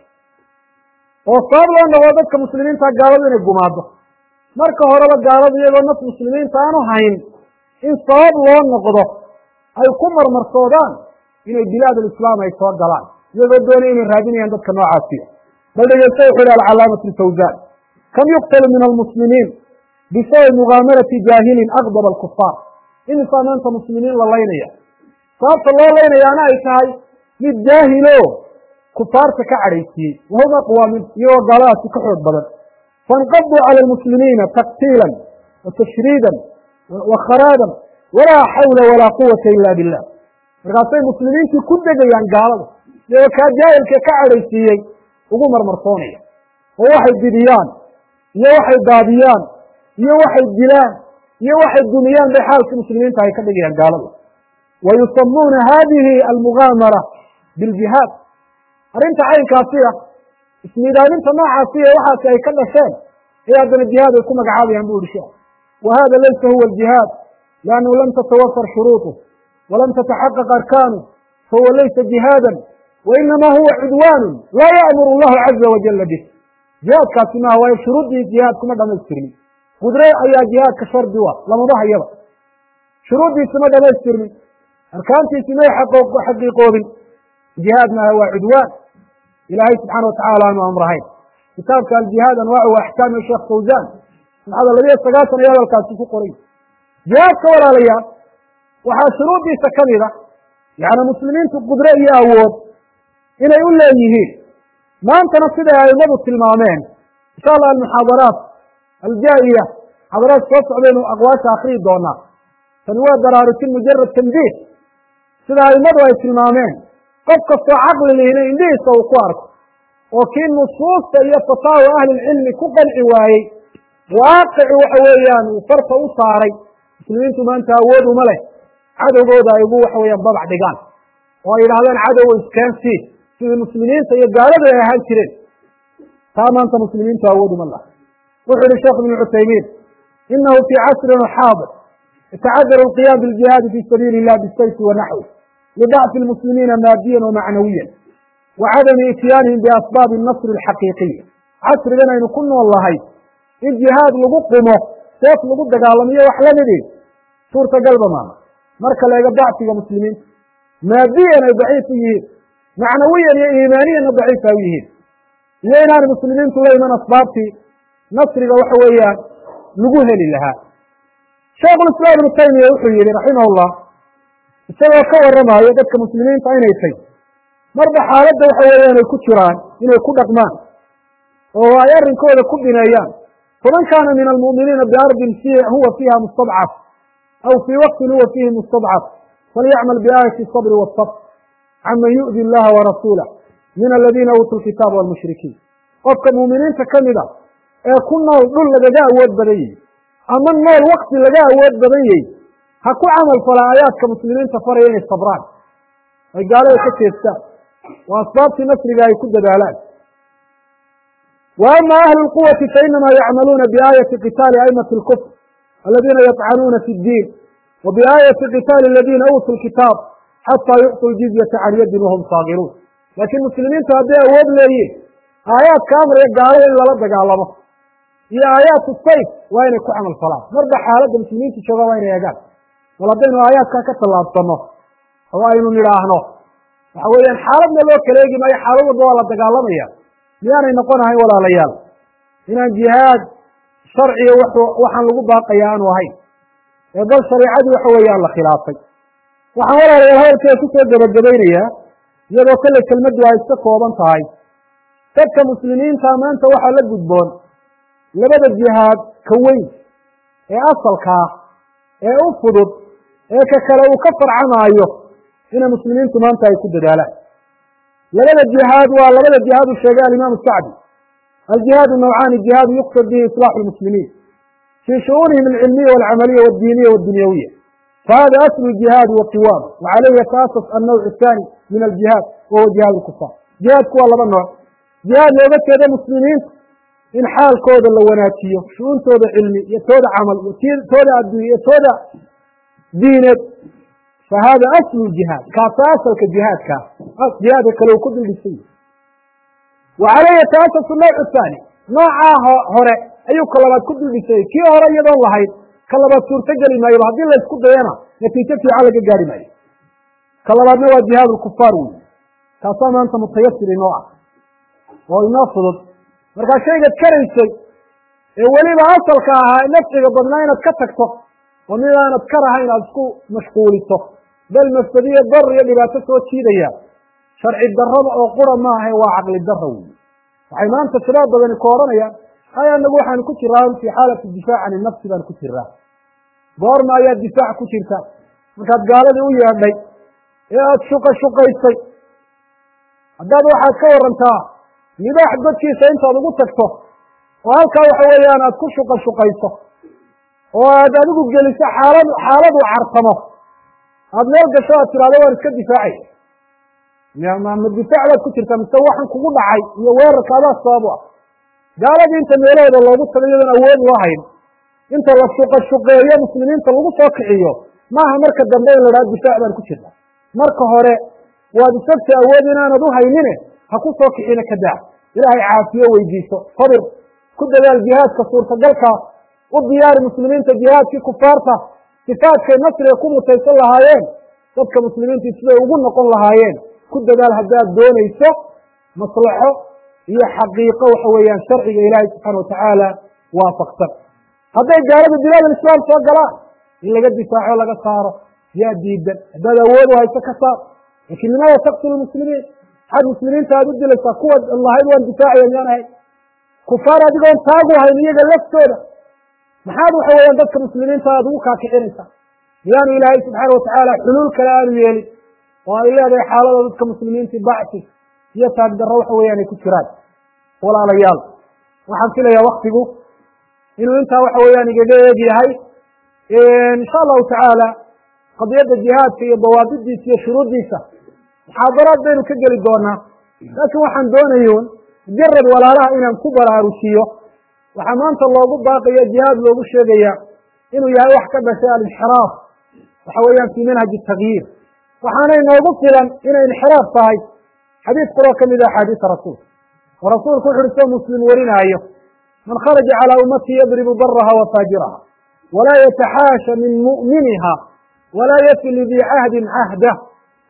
oo sabab loo noqdo dadka muslimiinta gaaladu inay gumaado marka horeba gaaladu iyagoo naf muslimiinta aanu hayn in sabab loo noqdo ay ku marmarsoodaan inay bilaad alislaam ay soo galaan iyagoo doonay inay raadinayaan dadka noocaasiya bal dhegeysta wuxu ihi alcalaamatu lfawzan kam yuqtalu min almuslimiin bisababi mugaamarati jaahilin aqdab alkufaar imisaa maanta muslimiin la laynaya sababta loo laynayaana ay tahay mid jaahilo kufaarta ka cadhaysiiyey wahum aqwa min iyagoo gaaladaasi ka xoog badan fainqaduu cala almuslimiina taktiilan wa tashriidan wa kharaadan walaa xawla walaa quwata ila billah markaasay muslimiintii ku degayaan gaalada iyagoo kaa jaahilka ka cadhaysiiyey ugu marmarsoonaya oo waxay didiyaan iyo waxay daadiyaan iyo waxay dilaan iyo waxay dumiyaan bay xaalkii muslimiinta ay ka dhigayaan gaalada wa yusamuuna hadihi almugaamara biljihaad arrinta caynkaasiya ismiidaaminta noocaasiya waxaasi ay ka dhasheen ee haddana jihaad ay ku magacaabayaan bu ihi sheekh wa hada laysa huwa aljihaad liannahu lam tatawafar shuruuطuh walam tataxaqaq arkaanu fahuwa laysa jihaadan wainama huwa cudwaanu laa ya'muru allahu caza wajala bih jihaadkaasi maaha waayo shuruuddii jihaad kuma dhamaystirmin qudre ayaa jihaadka shardi u ah lamaba hayaba shuruuddiisi ma dhamaystirmin arkaantiisi may xaqiiqoobin jihaad maaha waa cudwaan ilaahay subxaana watacaala aanu amrahayn kitaabka aljihaad anwaacu wa axkaami sheekh fawzan saxada labiyo sagaatan ayaa hadalkaasi ku qoray jihaadka walaalayaal waxaa shuruuddiisa ka mid a yacni muslimiintu qudre iyo awood inay u leeyihiin maantana siday aimadu tilmaameen insha allah almuxaadaraat aljaa'iya muxaadaraat soo socdaynu aqwaasha akriyi doonaa tani waa daraarutin mujarad tanbiih sida aimadu ay tilmaameen qof kastoo caqli lihina indhihiisa uu ku arko oo kii nusuusta iyo fataawa ahlilcilmi ku qanci waayey waaqici waxa weeyaan uu farta u saaray muslimiintu maanta awood uma leh cadowgooda ay ugu waxa weeyaan babac dhigaan oo ay yidhahdaan cadowa iskaansii sidii muslimiinta iyo gaaladu ay ahaan jireen taa maanta muslimiintu awood uma laha wuxuu yihi sheekh ibnu cuthaymiin inahu fii casrin xaadir yatacadaru alqiyaam biljihaadi fi sabiili illah bisayfi wa naxwi lidacfi lmuslimiina maadiyan wamacnawiyan wa cadami ityaanihim biasbaabi nasri alxaqiiqiya casrigan aynu ku nool lahay in jihaad lagu qumo seef lagu dagaalamiyo wax lamidi suurtagalba maaha marka la ego dacfiga muslimiinta maadiyan ay daciif u yihiin macnawiyan iyo iimaaniyanna daciif ay u yihiin iyo inaanay muslimiintu la iman asbaabtii nasriga waxa weeyaan lagu heli lahaa sheekhulislaam ibnu taymiya wuxuu yihi raximahullah isagoo ka warramaayo dadka muslimiinta inay tay marba xaaladda waxa weeyaan ay ku jiraan inay ku dhaqmaan oo ay arrinkooda ku bineeyaan faman kaana min almu'miniina biardin fi huwa fiiha mustadcaf aw fii waqtin huwa fiihi mustadcaf falyacmal biaayati sabri waasabr caman yu'di illaha warasuulah min aladiina uutuu lkitaaba walmushrikiin qofka muuminiinta ka mid a ee ku nool dhul lagaga awood badan yahy ama nool wakti laga awood badan yahy ha ku camal falaa aayaadka muslimiinta faraya inay sabraan ay gaalada ka jeestaan waa asbaabtii nasriga ay ku dadaalaan wa ama ahlu lquwati fainama yacmaluuna biaayati qitaali aimati lkufr aladiina yطcanuuna fi اddiin wa biaayati qitaali aladiina uutuu lkitaab xataa yucطuu ljizyata can yadin wahum saagiruun laakiin muslimiintu hadday awood leeyiin aayaadka amraya gaalada in lala dagaalamo iyo aayaatu sayf waa inay ku camal falaan marba xaaladda muslimiinta jooga waa inay eegaan bal haddaynu aayaadkaa ka tallaabsanno oo aynu nidhaahno waxa weeyaan xaaladna loo kala eegi maayo xaalad walba waa la dagaalamaya miyaanay noqonahayn walaalayaal inaan jihaad sharciga waxaan lagu baaqaya aanu ahayn ee bal shareicadii waxa weeyaan la khilaafay waxaan walaalayaal hadalkeeda kusoo gebagabaynayaa iyadoo kolley kelmaddu ay iska kooban tahay dadka muslimiinta maanta waxaa la gudboon labada jihaad ka weyn ee asalkaa ee u fudud ee ka kale uu ka farcamaayo inay muslimiintu maanta ay ku dadaalaan labada jihaad waa labada jihaad uu sheegay alimaamu sacdi aljihaadu nawcaani jihaadu yuqsad bihi islaaxu lmuslimiin fii shu'uunihim alcilmiya walcamaliya waaddiiniya waddunyawiya fahada aslu jihaad wa qiwaam wa calayhi yataasas annawc athani min aljihaad wahuwa jihaad lkufaar jihaadku waa laba nooc jihaad looga jeedo muslimiinta in xaalkooda la wanaajiyo shu-uuntooda cilmi iyo tooda camal iyo tooda adduunye iyo tooda diineed fa hada aslu jihaad kaasa asalka jihaadkaa jihaadka kale uu ku duldhisay wa calayhi yataasasu nawcu thaani noocaa hore ayuu ka labaad ku duldhisay kii hore iyadoon lahayn ka labaad suurto geli maayoba haddii laysku dayana natiijo fiican laga gaari maayo ka labaadna waa jihaad lkufaar wey kaasaa maanta mutayasir inoo ah oo inoo fudud markaa shaygaad karaysay ee weliba asalka ahaa nafciga badnaa inaad ka tagto oo mid aanad karahayn aada isku mashquuliso bal mafsadiyo dar iyo dhibaato soo jiidaya sharci darrada oo qura maaha waa caqli darra wey waxay maanta shabaab badani ku odhanayaan hay anagu waxaanu ku jiraa fii xaalati difaac can inafsi baanu ku jiraa goorma ayaad difaac ku jirta markaad gaaladii u yeedhay ee aada shuqa shuqaysay haddaad waxaad ka warantaa libaax godkiisa intaad ugu tagto oo halkaa waxa weeyaan aad ku shuqa shuqayso oo aad adigu geliso xaalad xaaladu cartamo aada meel gasho aad tidhahdo waan iska difaacaya ma difaac baad ku jirtaa mise waxan kugu dhacay iyo weerarka adaa sabab u ah gaaladii inta meelahooda loogu tago iyadoon awood loo hayn inta la shuqa shuqeeyo muslimiinta lagu soo kiciyo maaha marka dambe in la dhaha difaac baan ku jirta marka hore waad isagta awood inaanad u haynine ha ku soo kicina ka daa ilaahay caafiyo weydiiso sabir ku dadaal jihaadka suurtagalkaa u diyaari muslimiinta jihaadkii kufaarta sifaadkay nasriga ku mutaysan lahaayeen dadka muslimiintii siday ugu noqon lahaayeen ku dadaal haddaad doonayso maslaxo iyo xaqiiqo waxa weeyaan sharciga ilaahay subxaana watacaala waafaqsan hadday gaalada bilaad alislaam soo galaan in laga difaaco laga saaro yaa diidan haddaad awood u hayso ka saar laakiin limaada taqtulu muslimiin maxaad muslimiinta aad u dilaysaa kuwa lahayd waan difaacaya miyaan ahay kufaar adigoon taagu hayn iyaga laftooda maxaad waxa weeyaan dadka muslimiinta aad ugu kaakicinaysaa miyaanu ilaahay subxaana watacaala xuluul kale aanu yeelin oo ay leedahay xaalada dadka muslimiintii bacsi iyo taagdarro waxa weeyaan ay ku jiraan walaalayaal waxaan filayaa waktigu inuu intaa waxa weeyaan igaga eeg yahay insha allahu tacaala qadiyadda jihaadka iyo dawaabidiisa iyo shuruuddiisa muxaadaraad baynu ka geli doonaa laakiin waxaan doonayun mujarad walaalaha inaan ku baraarujiyo waxaa maanta loogu baaqaya jihaad loogu sheegaya inuu yahay wax ka dhashay alinxiraaf waxa weeyaan fii manhaji takyiir waxaana inoogu filan inay inxiraaf tahay xadiis quroo ka mid a axaadiisa rasuulka oo rasuulku wuxu uhi soo muslim warinaayo man kharaja calaa ummatii yadribu baraha wa faajiraha walaa yataxaasha min mu'miniha walaa yafi lidii cahdin cahdah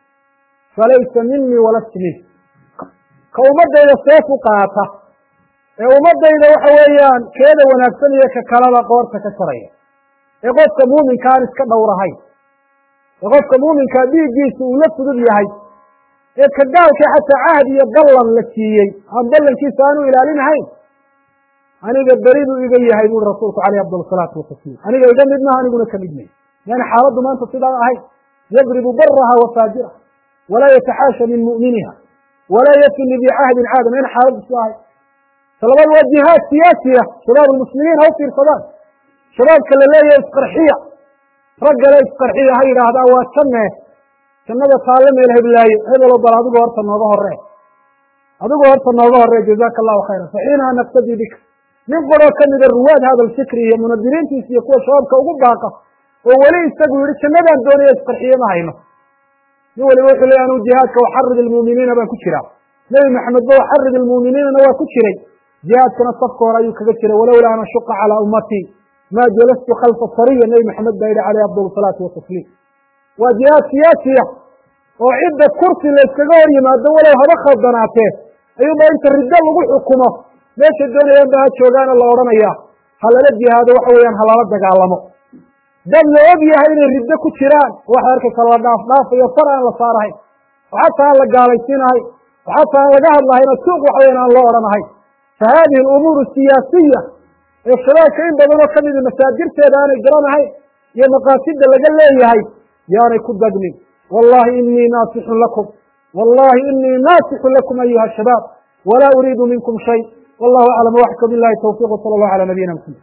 falaysa minii walast min ka ummadayda seef u qaata ee ummadayda waxa weeyaan keeda wanaagsan iyo ka kalaba qoorta ka saraya ee qofka muuminka aan iska dhowrahayn ee qofka muuminkaa dhiiggiisa uu la fudud yahay ee ka gaalka xataa cahd iyo ballan la siiyey aan ballankiisa aanu ilaalinahayn aniga beri buu iga yahay buuri rasuulku caleyh afdal salaatu watasliim aniga iga mid maha aniguna ka mid may yani xaaladdu maanta sidaa ahayn yadribu baraha wa faajiraha walaa yataxaasha min mu'miniha walaa yafi lidii cahdin caada mayna xaaladdu si ahayn talabaad waa jihaad siyaasiya shabaab almuslimiin ha u fiirsadaan shabaabka la leeyahay isqarxiya raggale isqarxiya ha yidhaahdaa waa janne jannada taalle meel heblaayo hebelo bal adigu horta nooga horee adigu horta nooga horee jazaaka allahu khayran faxiinaha naftadii bika nin quroo ka mida ruwaad hada alfikri iyo munadiriintiisa iyo kuwa shabaabka ugu baaqa oo weli isagu yihi jannadaan doonaya isqarxiye ma hayno nin waliba wuxuu leeya anuu jihaadka waxarid ilmuuminiina baan ku jiraa nebi maxamed ba waxarid ilmuuminiinana waa ku jiray jihaadkana safka hore ayuu kaga jiray walowlaa an ashuqa calaa ummatii maa jalastu khalfa sariya nebi maxamed baa yidhi caleyh afdal salaatu watasliim waa jihaad siyaasiya oo cidda kursi la yskaga hor yimaado walow haba khaldanaatee ayuunba inta riddo lagu xukumo meesha doonayaan ba ha joogaana la odhanaya ha lala jihaado waxa weeyaan ha lala dagaalamo dad la og yahay inay riddo ku jiraan waxay arkaysa la dhaaf dhaafayo far aan la saarahayn oo xataa aan la gaalaysiinahay oo xataa aan laga hadlahayno suuq waxa weyan aan loo odhanahayn fa haadihi alumuuru siyaasiya ee shabaabka in badanoo ka midi masaadirteeda aanay garanahayn iyo maqaasida laga leeyahay yaanay ku dagnin wallahi inii naasixun lakum wallahi inii naasixun lakum ayuha shabaab walaa uriidu minkum shay wallahu aclam waxka bilahi tawfiq wsala allahu cala nabiyina maxamed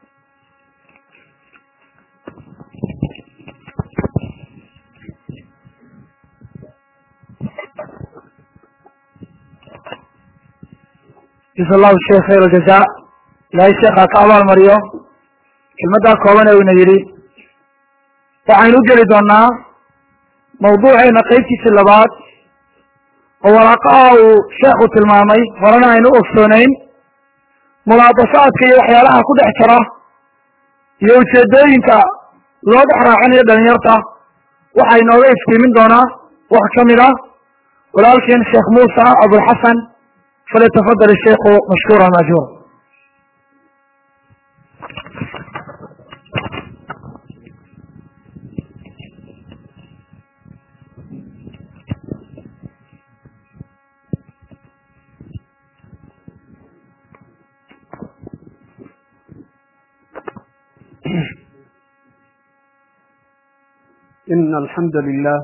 jasa allahu sheekh khayr aljaza ilaahay sheekhaa ka abaal mariyo kelmaddaa kooban ee ina yidhi waxaynu u geli doonaa mawduuceena qaybtiisii labaad oo waraaqaha uu sheekhu tilmaamay horena aynu u ogsoonayn mulaadafaadka iyo waxyaalaha ku dhex jira iyo ujeedooyinka loo dhex raacinayo dhalinyarta waxaa inooga iftiimin doonaa wax ka mid ah walaalkeen sheekh muusa abulxasan falyatafadal isheikhu mashkuura maajuura إن الحمد لله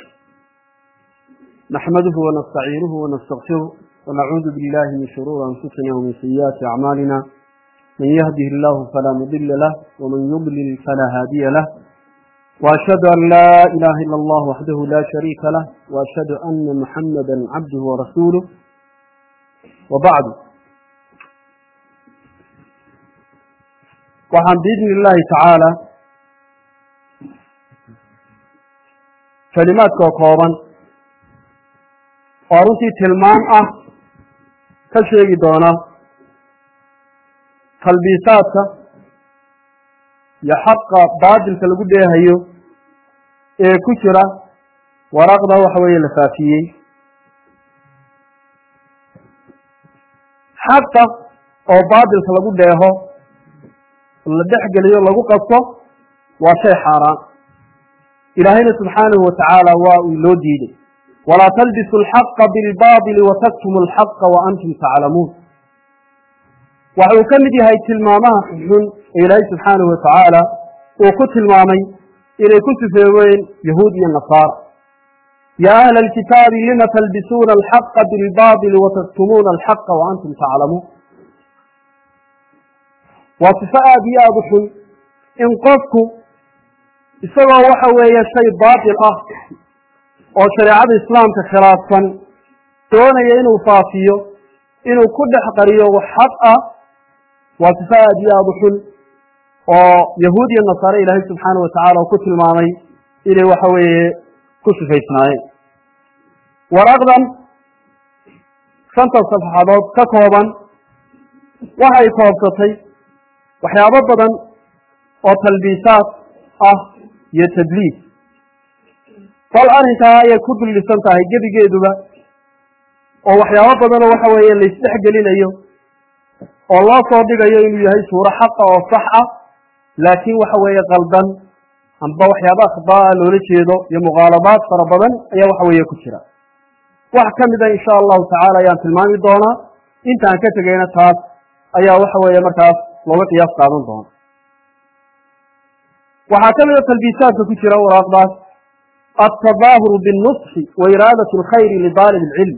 نحمده ونستعينه ونستغفره ونعوذ بالله من شرور أنفسنا ومن سيئات أعمالنا من يهده الله فلا مضل له ومن يضلل فلا هادي له وأشهد أن لا إله إلا الله وحده لا شريك له وأشهد أن محمدا عبده ورسوله وبعد وعن بإذن الله تعالى kelimaadka oo kooban oo runtii tilmaan ah ka sheegi doona talbiisaadka iyo xaqa baadilka lagu dheehayo ee ku jira waraaqda waxa weeye la faafiyey xaqa oo baadilka lagu dheeho la dhex geliyo lagu qasto waa shay xaaraan ilaahayna subxaanahu watacaala waa uu loo diiday walaa talbisu alxaqa bilbaadili wataktumu alxaqa wa antum taclamuun waxa uu ka mid yahay tilmaamaha xunxun ee ilaahay subxaanahu watacaala uu ku tilmaamay inay ku sifeeween yahuud iyo nasaara yaa ahla alkitaabi lima talbisuuna alxaqa bilbaadili wataktumuuna alxaqa wa antum taclamuun waa sifo aada iyo aada u xun in qofku isagoo waxa weeye shay baatil ah oo shareecada islaamka khilaafsan doonaya inuu faafiyo inuu ku dhex qariyo wax xaq ah waa sifo aada iyo aada u xun oo yahuud iyo nasaare ilaahay subxaana watacaala uu ku tilmaamay inay waxa weeye ku sifaysnaayeen waraaqdan shanta safxadood ka kooban waxay koobsatay waxyaabo badan oo talbiisaad ah iyo tadliis bal arrinkaa ayay ku dullisan tahay gebigeeduba oo waxyaabo badanoo waxa weeye laysdhex gelinayo oo loo soo dhigayo inuu yahay suuro xaqa oo sax ah laakiin waxa weeye qaldan amba waxyaaba akhdaa loola jeedo iyo muqaalabaad fara badan ayaa waxa weeye ku jira wax ka mida insha allahu tacaala ayaan tilmaami doonaa intaan ka tegeyna taas ayaa waxa weeye markaas looga qiyaas qaadan doona waxaa ka mida talbiisaadka ku jira waraaqdaas altadaahuru binnusxi wa iraadati alkhayri lidaalib alcilm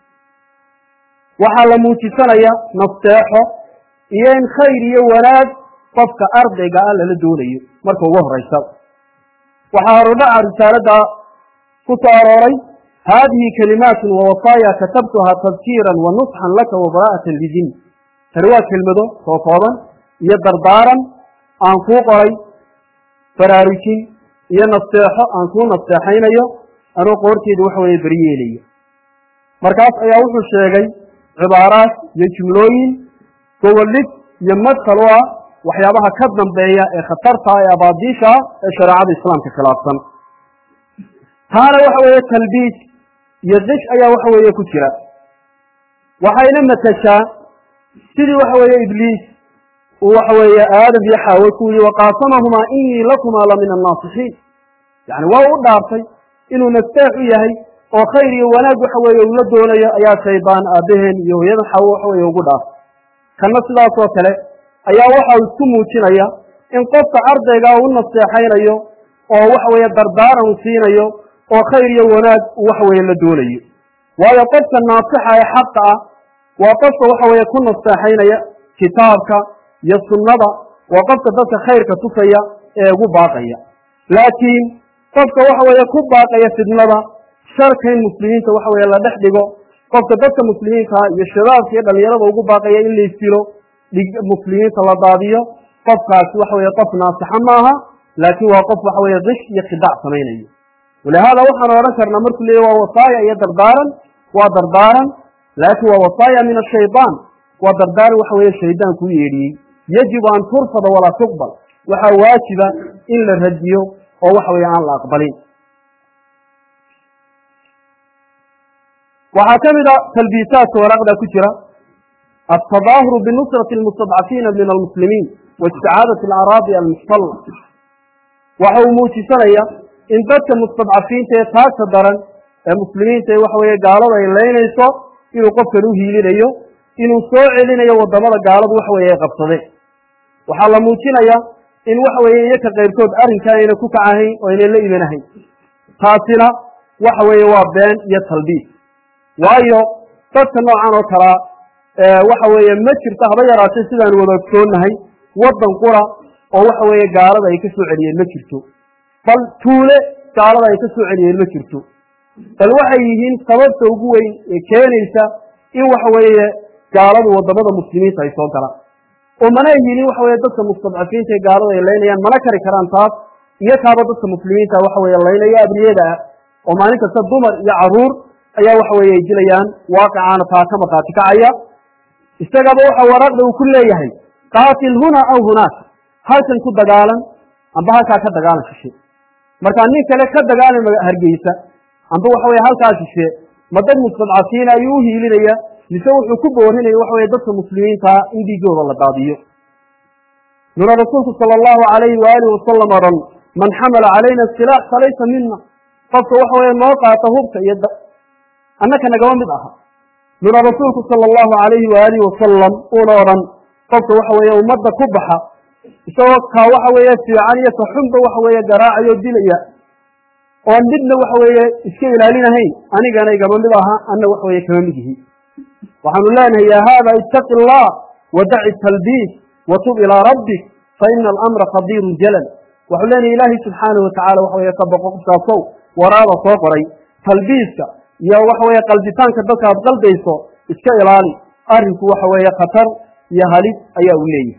waxaa la muujisanaya nasteexo iyo in khayr iyo wanaag qofka ardayga ah lala doonayo marka ugu horaysa waxaa horudhaca risaaladda ku soo arooray haadihi kalimaatun wa wasaaya katabtuhaa tadkiiran wa nusxan laka wa baraa'atan lidin tani waa kelmado soo kooban iyo dardaaran aan kuu qoray baraarujin iyo nasteexo aan kuu nasteexaynayo anoo qoorteeda waxa weeye beriyeelaya markaas ayaa wuxuu sheegay cibaaraad iyo jumlooyin goboldhig iyo madkal u ah waxyaabaha ka dambeeya ee khatarta ee abaadiisha ah ee shareecada islaamka khilaafsan taana waxa weeye talbiis iyo dish ayaa waxa weeye ku jira waxayna matashaa sidii waxa weeye ibliis uu waxa weeye aadam iyo xaawe ku yihi waqaasamahumaa inii lakumaa la min annaasixiin yani waa u dhaartay inuu nasteex u yahay oo khayr iyo wanaag waxa weeye uu la doonayo ayaa shaydaan aabaheen iyo hooyada xawo waxa weeye ugu dhaaf kanna sidaasoo kale ayaa waxa uu isku muujinaya in qofka ardaygaa u naseexaynayo oo waxa weeye dardaaran uu siinayo oo khayr iyo wanaag uu waxa weeye la doonayo waayo qofka naasixa ee xaqa ah waa qofka waxa weeye ku naseexaynaya kitaabka iyo sunnada waa qofka dadka khayrka tusaya ee ugu baaqaya laakiin qofka waxa weeye ku baaqaya fidnada sharka in muslimiinta waxa weeye la dhex dhigo qofka dadka muslimiinta iyo shabaabka iyo dhalinyarada ugu baaqaya in la isdilo dhig muslimiinta la daadiyo qofkaasi waxa weeye qof naasixa maaha laakiin waa qof waxa weeye dish iyo khidaac samaynayo walihaada waxaan odhan karnaa markuu leeyahy waa wasaaya iyo dardaaran waa dardaaran laakiin waa wasaaya min ashaydaan waa dardaaran waxa weeye shaydaan kuu yeedhiyey yajibu an turfada walaa tuqbal waxaa waajiba in la radiyo oo waxa weeye aan la aqbalin waxaa ka mid a talbiisaadka waraaqda ku jira altadaahuru binusrati almustadcafiina min almuslimiin wa isticaadati alaraadi almuxtalla waxa uu muujisanaya in dadka mustadcafiinta ee taagta daran ee muslimiinta ee waxa weeye gaalada ay leynayso inuu qofkan u hiilinayo inuu soo celinayo waddamada gaaladu waxa weeye ay qabsadeen waxaa la muujinaya in waxa weeye iyaka qayrkood arrinkaa ayna ku kacahayn oo aynan la imanahayn taasina waxa weeye waa been iyo talbiis waayo dadka noocan oo kalaa waxa weeye ma jirto haba yaraatay sidaanu wada ogsoonnahay waddan qura oo waxa weeye gaalada ay ka soo celiyeen ma jirto bal tuule gaalada ay ka soo celiyeen ma jirto bal waxay yihiin sababta ugu weyn ee keenaysa in waxa weeye gaaladu waddamada muslimiinta ay soo galaan oo mana yihinin waxa weye dadka mustadcafiinta ee gaalada ay laynayaan mana kari karaan taas iyo kaaba dadka muslimiinta waxa weeye laynaya abriyada ah oo maalin kasta dumar iyo caruur ayaa waxa weeye ay dilayaan waaqicaana taa ka markhaati kacaya isagaba waxa waraaqda uu ku leeyahay qaatil huna aw hunaaka halkan ku dagaalan amba halkaa ka dagaalan shishe markaa nin kale ka dagaalan hargeysa amba waxa weye halkaa shishe ma dad mustadcafiina ayuu u hiilinaya mise wuxuu ku boorinaya waxa weye dadka muslimiintaa in dhiigooda la daadiyo nuna rasuulku sala allahu alayhi waalihi wasalam odhan man xamala calayna silaax falaysa mina qofka waxa weye noo qaata hubka iyo annaka nagama mid aha nuna rasuulku sala allahu alayhi waalihi wasalam uuna odhan qofka waxa weeye ummadda ku baxa isagoo kaa waxa weeye fiican iyo kaxunba waxa weeye garaacayo dilaya oon midna waxa weeye iska ilaalinahayn anigana igama mid aha anna waxa weeye kama mid yihi waxaanu leenahay ya haada itaqi allah wadaci talbiis watub ilaa rabbik fa ina alamra khadiirun jalal waxuu leenahay ilaahay subxaanahu watacala waxa weye ka boqo qofkaasow waraada soo qoray talbiiska iyo waxa weeye qalditaanka dadka aad qaldayso iska ilaali arrinku waxa weeye khatar iyo halis ayaa uu leeyahay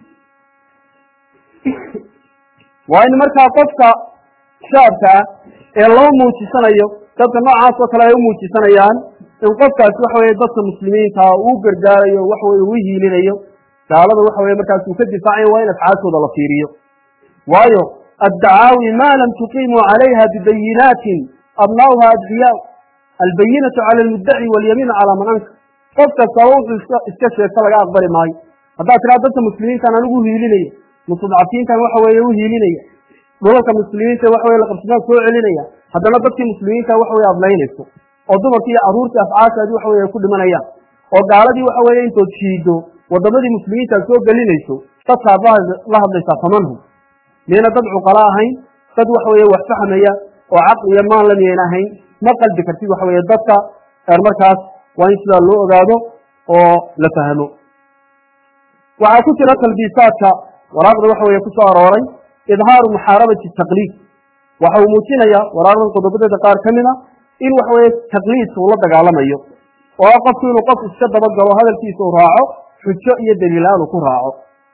waa in markaa qofka shaabka ah ee loo muujisanayo dadka noocaas oo kale ay u muujisanayaan in qofkaasi waxa weye dadka muslimiinta uu gargaarayo waxa weye uu hiilinayo gaalada waxa weye markaas uu ka difaacayo waa in afcaashooda la fiiriyo waayo addacaawi ma lam tuqiimuu calayha bibayinaatin abnaauha adbiyaa albayinatu cala almuddaci walyamiinu calaa man ankar qof kastaba wuxuu iska sheegta laga aqbali maayo haddaad tiraa dadka muslimiintan anigu uhiilinaya mustadcafiintan waxa weeye u hiilinaya dhulalka muslimiinta waxa weye laqabsadaan soo celinaya haddana dadkii muslimiinta waxa weye adlaynayso oo dumarkii iyo carruurtii afcaashaadii waxa weye ku dhimanayaan oo gaaladii waxa weeye intood shiido waddamadii muslimiinta aad soo gelinayso dadkaad la hadlaysaa tamanhum miyayna dad cuqala ahayn dad waxa weeye wax fahmaya oo caqli iyo maanla miyayna ahayn ma qalbi kartid waxa weeye dadka markaas waa in sidaa loo ogaado oo la fahmo waxaa ku jira talbiisaadka waraaqda waxa weeye kusoo arooray idhaaru muxaarabati taqliid waxa uu muujinaya waraaqdan qodobadeeda qaar ka mid a in waxa weeye taqliidka uu la dagaalamayo oo ah qofku inuu qof iska dabagalo hadalkiisa uu raaco xujo iyo daliilaan uu ku raaco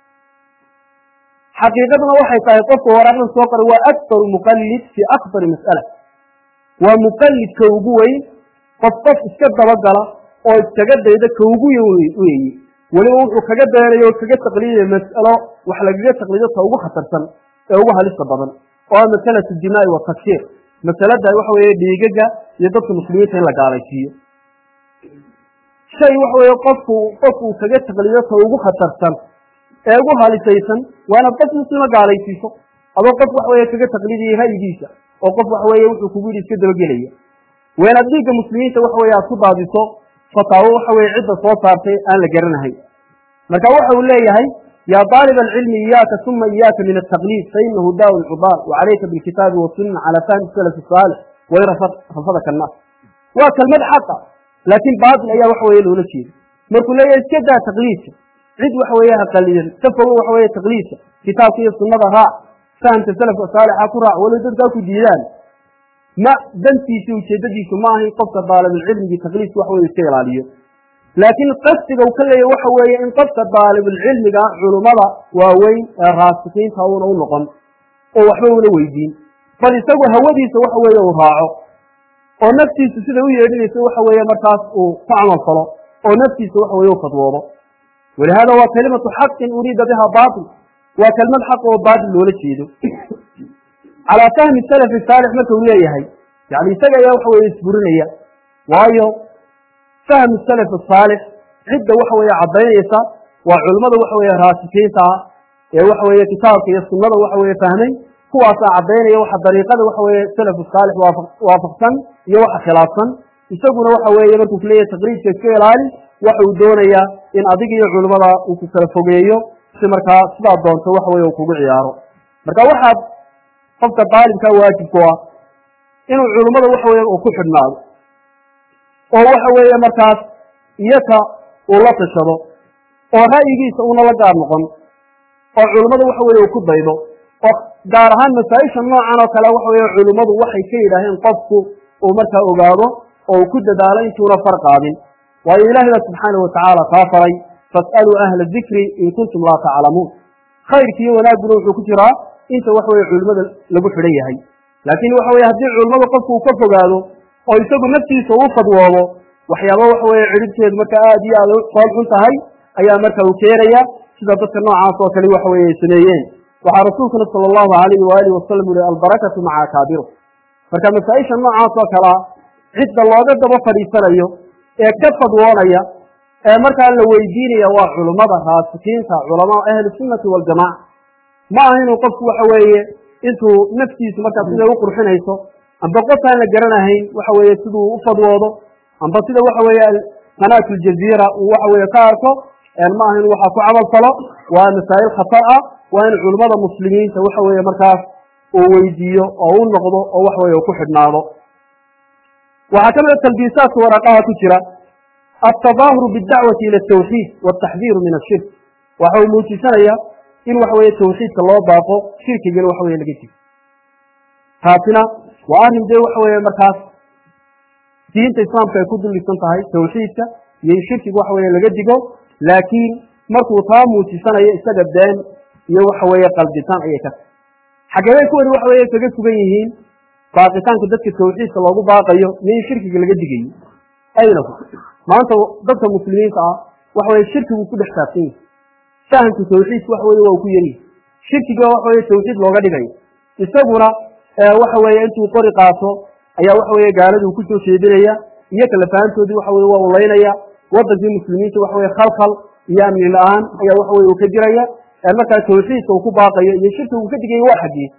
xaqiiqaduna waxay tahay qofka waraaqdan soo qoray waa akbaru muqallid fii akbari mas'ala waa muqallidka ugu weyn qof qof iska dabagala oo iskaga dayda ka ugu weeye weliba wuxuu kaga dayanayo o kaga taqliidaya mas'alo wax lagaga taqliido ta ugu khatarsan ee ugu halista badan oo ah masalatu dimaa'i wa takfiir masalada waxa weeye dhiigaga iyo dadka muslimiinta in la gaalaysiiyo shay waxa weeye qofku qofku uu kaga taqliido ta ugu khatarsan ee ugu halisaysan waa inaad qof muslima gaalaysiiso adoo qof waxa weye kaga taqliidaya ra'yigiisa oo qof waxa weeye wuxuu kugu yidhi iska dabagelaya waa inaad dhiigga muslimiinta waxa weye aad ku daadiso fataawo waxa weye cidda soo saartay aan la garanahay marka waxa uu leeyahay ya طaalib alcilmi iyaaka uma iyaaka min altaqliid fainahu daa lcubaal wacalayka bilkitaabi wasunna cala fahmi salaf saalix way rafadaka annaas waa kelmad xaqa laakiin baatil ayaa waxa weye loola jeeda markuu leeyahay iska daa taqliidka cid waxa weeye ha qalidan ka fogo waxa weeye taqliidka kitaabka iyo sunnada raac fahamka salafka saalixa ku raac walow dadkaa ku diidaan ma dantiisi ujeedadiisu ma ahayn qofka daalibulcilmigii taqliidka waxa weye iska ilaaliyo laakiin qasdiga uu ka leeyahy waxa weeye in qofka daalibulcilmiga culummada waaweyn ee raasikiinta uuna u noqon oo waxba una weydiin bal isagu hawadiisa waxa weeye uu raaco oo naftiisu sida u yeedhinaysa waxa weeye markaas uu ku camal falo oo naftiisa waxa weye u fadwoodo walihada waa kalimatu xaqin uriida biha baatil waa kelmad xaq oo baatil loola jeedo calaa fahmi salafi saalix marka uu leeyahay yani isaga ayaa waxa weye isburinaya waayo fahmu salaf saalix cidda waxa weeye caddaynaysa waa culimmada waxa weeye raasikiinta ah ee waxa weeye kitaabka iyo sunnada waxa weeye fahmay kuwaasaa caddaynaya waxa dariiqada waxa weeye salafu saalix waafaqsan iyo waxa khilaafsan isaguna waxa weeye markuu kuleeyahay taqriidka iska ilaali waxa uu doonayaa in adiga iyo culimmada uu ku kala fogeeyo si markaa sidaa doonto waxa weye uu kugu ciyaaro marka waxaad qofka daalibkaa waajibku ah inuu culimmada waxa weye uu ku xidhnaado oo waxa weeye markaas iyaka uu la tashado oo ra'yigiisa uuna la gaar noqon oo culimmada waxa weye uu ku daydo oo gaar ahaan masaa-isha noocan oo kale waxa weye culimmadu waxay ka yidhaaheen qofku uu markaa ogaado oo uu ku dadaalo intuuna far qaadin waayo ilahi ba subxaanahu watacaala kaa faray fas'aluu ahla dikri in kuntum laa taclamuun khayrki iyo wanaagguna wuxuu ku jiraa inta waxa weye culimmada lagu xidhan yahay laakiin waxa weye haddii culimmada qofku uu ka fogaado oo isagu naftiisa uu fadwoodo waxyaaba waxa weeye cidhibteedu marka aad iyo aad fool xun tahay ayaa marka uu keenaya sida dadka noocaas oo kale waxa weye ay sameeyeen waxaa rasuulkuna sala allahu alayhi waalihi wasalam uhi albarakatu maca akaabiro marka masaa-isha noocaas oo kalea cidda looga daba fadhiisanayo ee ka fadwoonaya ee markaa la weydiinaya waa culummada raasikiinta culamaa ahli sunnati waljamaca ma aha inuu qofku waxa weeye intuu naftiisu markaa siday u qurxinayso amba qof aan la garanahayn waxa weeye siduu u fadwoodo amba sida waxa weeye qanaat aljaziira uu waxa weeye ka arko ma aha inu waxaa ku camal falo waa masaa'il khatar ah waa in culimmada muslimiinta waxa weeye markaas uu weydiiyo oo u noqdo oo waxa weye ku xidhnaado waxaa ka mid a talbiisaadka waraqaha ku jira altadaahuru bidacwati ila atawxiid wataxdiiru min ashirk waxa uu muujisanaya in waxa weeye tawxiidka loo baaqo shirkigana waxa weye laga jigo taasina waa arrin dee waxa weeye markaas diinta islaamka ay ku dullisan tahay tawxiidka iyo in shirkiga waxa weye laga digo laakiin markuu taa muujisanayo isaga been iyo waxa weeye qalbitaan ayay ka tahay xageebay kuwani waxa weye kaga sugan yihiin baaqitaanka dadka tawxiidka loogu baaqayo iyo in shirkiga laga digayo aynahu maanta dadka muslimiinta ah waxa weye shirkigu ku dhex saabsan yahi fahamka tawxiidka waxa weye waa uu ku yaryahi shirkiga waxa weye tawxiid looga dhigayo isaguna waxa weeye intuu qori qaato ayaa waxa weeye gaaladuu kusoo jeedinaya iyo kala fahantoodii waxa weye waa ulaynaya wadankii muslimiinta waxa weye khalkhal iyo amni la-aan ayaa waxa weye uu ka jiraya ee markaa tawxiidka uu ku baaqayo iyo shirka uu ka digayo waa xaggii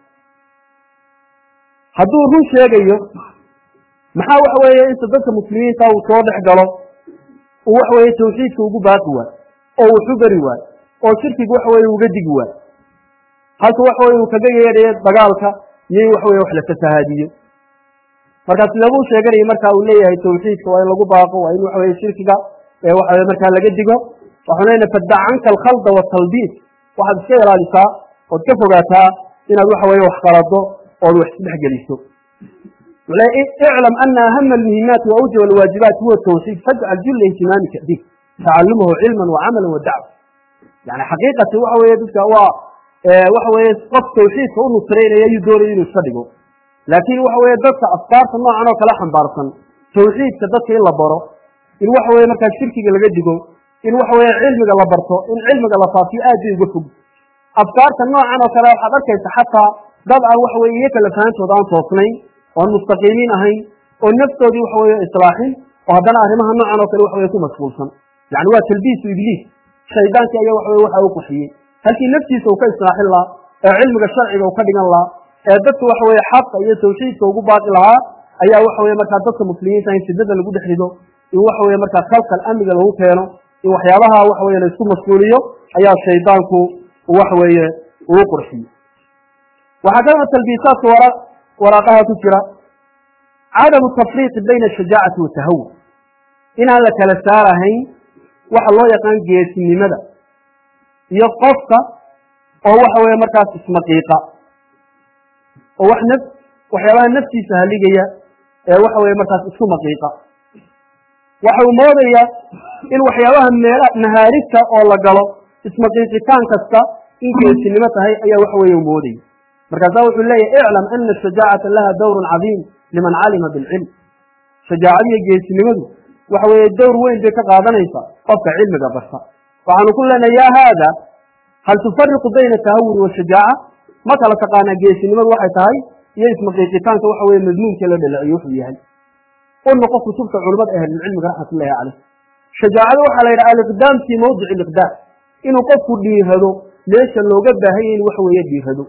hadduu run sheegayo maxaa waxa weeye inta dadka muslimiinta uu soo dhex galo uu waxa weeye tawxiidka ugu baaqi waayo oo uu xubari waayo oo shirkiga waxa weye uga digi waayo halka waxa weye uu kaga yeedhayo dagaalka iyo in waxa weye wax la fasahaadiyo markaa sidabuu sheeganaya marka uu leeyahay tawxiidka waa in lagu baaqo waa in waxa weye shirkiga ee waxa weye markaa laga digo waxaan leenahay fadac canka alkhalda waatalbiis waxaad iska ilaalisaa ood ka fogaataa inaad waxa weye wax qalado ood wax isdhex geliso iclam ana ahama almuhimaati wa awjab alwaajibaat huwa tawxiid fajcal jula ihtimaamika bih tacalumahu cilman wa camalan wa dacwa yani xaqiiqati waxa weye dadka waa waxa weye qof tawxiidka u nusraynaya ayuu doonaya inuu iska dhigo laakiin waxa weye dadka afkaarta noocan oo kala xambaarsan tawxiidka dadka in la baro in waxa weye markaa shirkiga laga digo in waxa weye cilmiga la barto in cilmiga la faafiyo aad bay uga fog afkaarta noocan oo kale waxaad arkaysa xataa dad aan waxa weye iyaga lafahantooda aan toosnayn oon mustaqiimiin ahayn oo naftoodii waxa weye islaaxin oo haddana arrimaha noocan oo kale waxa weye ku mashquulsan yani waa talbiisu ibliis shaydaankii ayaa waxa weye waxa u qaxiyey halkii naftiisa uu ka islaaxin lahaa ee cilmiga sharciga uu ka dhigan lahaa ee dadka waxa weye xaqa iyo tawxiidka ugu baaqi lahaa ayaa waxa weye markaa dadka muslimiinta in shidada lagu dhex rido in waxa weye markaa khalkal amniga lagu keeno in waxyaabaha waxa weye laisku mashquuliyo ayaa shaydaanku waxa weeye uu qurxiyo waxaa kaloo talbiisaadka wara waraaqaha ku jira cadamu tafriiqi bayna ashajaacati watahawur inaan la kala saarahayn waxa loo yaqaan geesinimada iyo qofka oo waxa weye markaas ismaqiiqa oo wax naf waxyaabaha naftiisa haligaya ee waxa weye markaas isku maqiiqa waxa uu moodaya in waxyaabaha meel nahaarigta oo la galo ismaqiiqitaan kasta in geesinimo tahay ayaa waxa weye u moodaya markaasaa wuxuu leeyahy iclam ana shajaacata laha dawrun cadiim liman calima bilcilm shajaacadiyo geesinimadu waxa weeye dowr weyn bay ka qaadanaysaa qofka cilmiga barta waxaanu ku leenahay ya haada hal tufariqu bayna tahawuri washajaaca ma kala taqaanaa geesinimadu waxay tahay iyo ismaqiiqitaanka waxa weye madmuumka la dhalaciyo wuxuu yahay u noqo kutubta culimada ahlilcilmiga raxmatullahi caleyh shajaacada waxaa la yidhaha aliqdaam fii mawdici liqdaam inuu qofku dhiirado meesha looga baahanya in waxa weeye dhiirado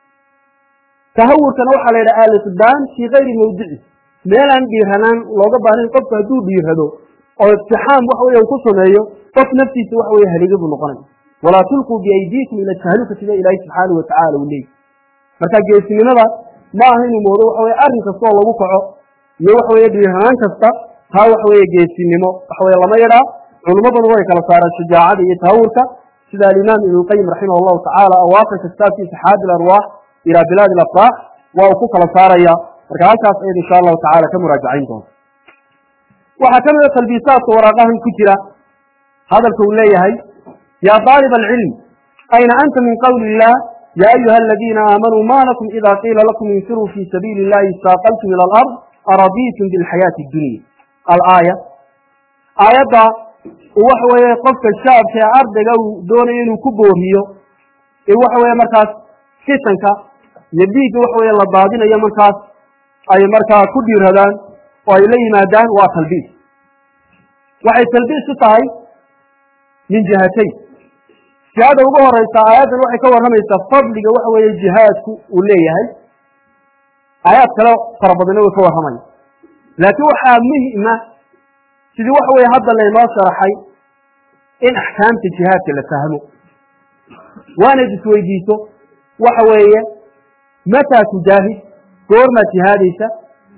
tahawurkana waxaa la yidhaha aliqdaam fii kayri mawdici meelaan dhiiranaan looga baahnayn qofku hadduu dhiirado oo iftixaam waxa weye uu ku sameeyo qof naftiisa waxa weye haliga buu noqonaya walaa tulquu biaydiikum ila tahluka sida ilaahi subxaanahu watacala uu leeyay marka geesinimada ma aha inuu moodo waxa weye arrin kasta oo lagu kaco iyo waxa weye dhiiranaan kasta taa waxa weye geesinimo waxa weye lama yadhaa culummaduna way kala saaraan shajaacada iyo tahawurka sida alimaam ibnulqayim raximah allahu tacaala awaaqirka kitaabkiisa xaadi larwaax ilaa bilaadi alafraax waa uu ku kala saaraya marka halkaas ayad insha allahu tacala ka muraajacayn doonta waxaa ka mida talbiisaadka waraaqahan ku jira hadalka uu leeyahay yaa daalib alcilm ayna anta min qawli illah ya ayuha aladiina aamanuu ma lakum ida qiila lakum infiruu fi sabiili illahi istaaqaltum ila alard aradiitum bilxayaati addunya alaaya aayadda waxa weeye qofka shaabka ee ardayga uu doonayo inuu ku booriyo in waxa weye markaas fitanka iyo dhiigga waxa weye la daadinayo markaas ay markaa ku dhiiradaan oo ay la yimaadaan waa talbiis waxay talbiis u tahay min jihatayn jihada ugu horeysa aayaddan waxay ka warramaysaa fadliga waxa weeye jihaadku uu leeyahay aayaad kale fara badana way ka warramaya laakiin waxaa muhima sidii waxa weye hadda laynoo sharaxay in axkaamta jihaadka la fahmo waanayd isweydiiso waxa weeye mataa tujaahid goormaad jihaadaysa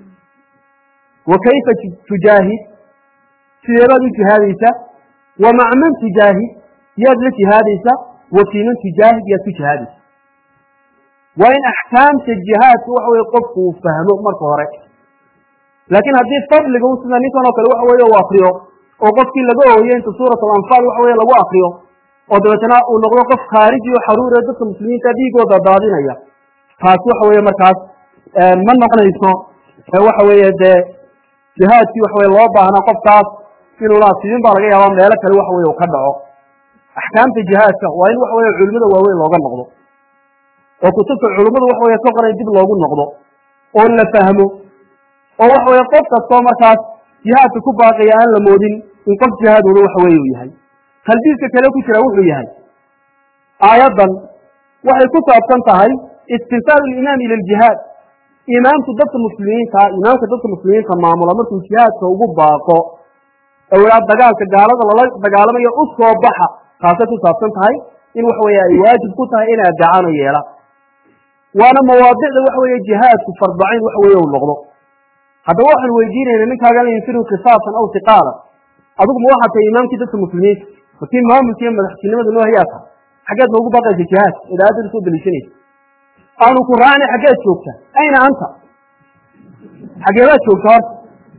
wa kayfa tujaahid sideebaad u jihaadaysa wa mac man tujaahid yaad la jihaadaysa wa fii man tujaahid yaad ku jihaadaysa waa in axkaamta jihaadka waxa weye qofku uu fahmo marka hore laakiin haddii fadliga u sida ninkan oo kale waxa weye u akriyo oo qofkii laga ooyo inta suurat alanfaal waxa weye lagu akriyo oo dabeetana uu noqdo qof khaariji o xaruure dadka muslimiinta dhiigooda daadinaya taas waxa weye markaas ma noqonayso waxa weeye dee jihaadkii waxa weye loo baahnaa qofkaas inuu laasiibin baa laga yaabaa meelo kale waxa weye uu ka dhaco axkaamta jihaadka waa in waxa weye culimada waaweyn looga noqdo oo kutubta culimmadu waxa weye ka qoran dib loogu noqdo oo la fahmo oo waxa weye qof kastoo markaas jihaadka ku baaqaya aan la moodin in qof jihaaduna waxa weye uu yahay talbiiska kale ku jira wuxuu yahay aayaddan waxay ku saabsan tahay istinsaal alimaami ila aljihaad imaamku dadka muslimiinta imaamka dadka muslimiinta maamula markuu jihaadka ugu baaqo awlaad dagaalka gaalada lala dagaalamayo u soo baxa taasay ku saabsan tahay in waxa weeye ay waajib ku tahay inay adeecaan oo yeelaan waana mawaadicda waxa weeye jihaadku fardacayn waxa weeye uu noqdo haddaba waxaan weydiinayna ninkaaga la yinfiru qisaasan aw tiqaalan adigu ma waxaa tahay imaamkii dadka muslimiinta markii maamulka iyo madaxtinimada noo hayaa tahay xaggeed noogu baaqaysa jihaadka idaayadda soo deliishanaysa aanu ku raacnay xaggeed joogta ayna anta xaggeedaad joogta horta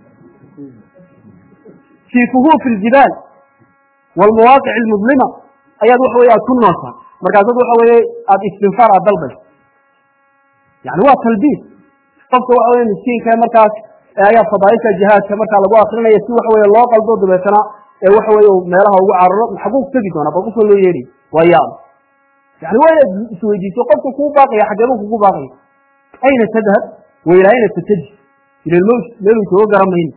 fii kuhuufi aljibaal waalmawaaqic almudlima ayaad waxa weye aad ku noosaan markaasaad waxa weeye aada istinfaar aad dalbaysa yani waa talbiis qofka waxa weye miskiinka markaas ayaa fadaaisha jihaadka markaa lagu akrinaya si waxa weye loo qaldo dabeetana ee waxa weye meelaha ugu cararo xaguu tegi doonaa bal qofka loo yeedhay waa yaab yani waa inaad isweydiiso qofka kuu baaqaya xageebuu kugu baaqaya ayna tadhab wa ilaa ayna tataji ila lmowt meeluu joogo garan mayno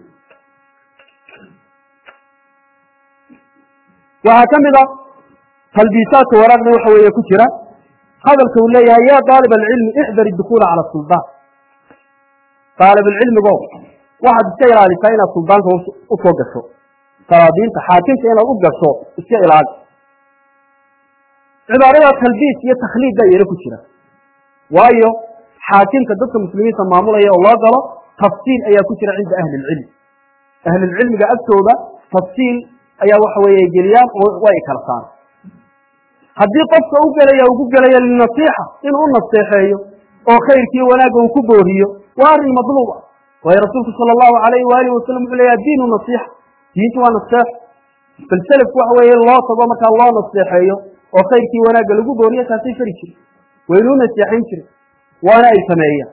waxaa ka mid a talbiisaadka waraaqda waxa weeye ku jira hadalka uu leeyahay ya daalib alcilmi ixdar idukhuula cala suldaan daalib alcilmigo waxaad iska ilaalisaa inaad suldaanka u soo gasho salaadiinta xaakimka inaad u gasho iska ilaali cibaarada talbiis iyo takhliid baa iyana ku jira waayo xaakimka dadka muslimiinta maamulaya oo loo galo tafsiil ayaa ku jira cinda ahli ilcilm ahlilcilmiga agtooda tafsiil ayaa waxa weeye geliyaan oo way kala saara haddii qofka u gelaya ugu gelaya linasiixa inuu u naseexeeyo oo khayrkii wanaagga uu ku booriyo waa arrin madluuba waayo rasuulku sala allahu alayhi waalihi wasalam wuxuu leeyaha diinu nasiixa diintu waa naseex bal selafku waxa weeye loo tago markaa loo naseexeeyo oo khayrkii wanaagga lagu booriyo taasay fari jire waynuu naseexayn jire waana ay sameeyaan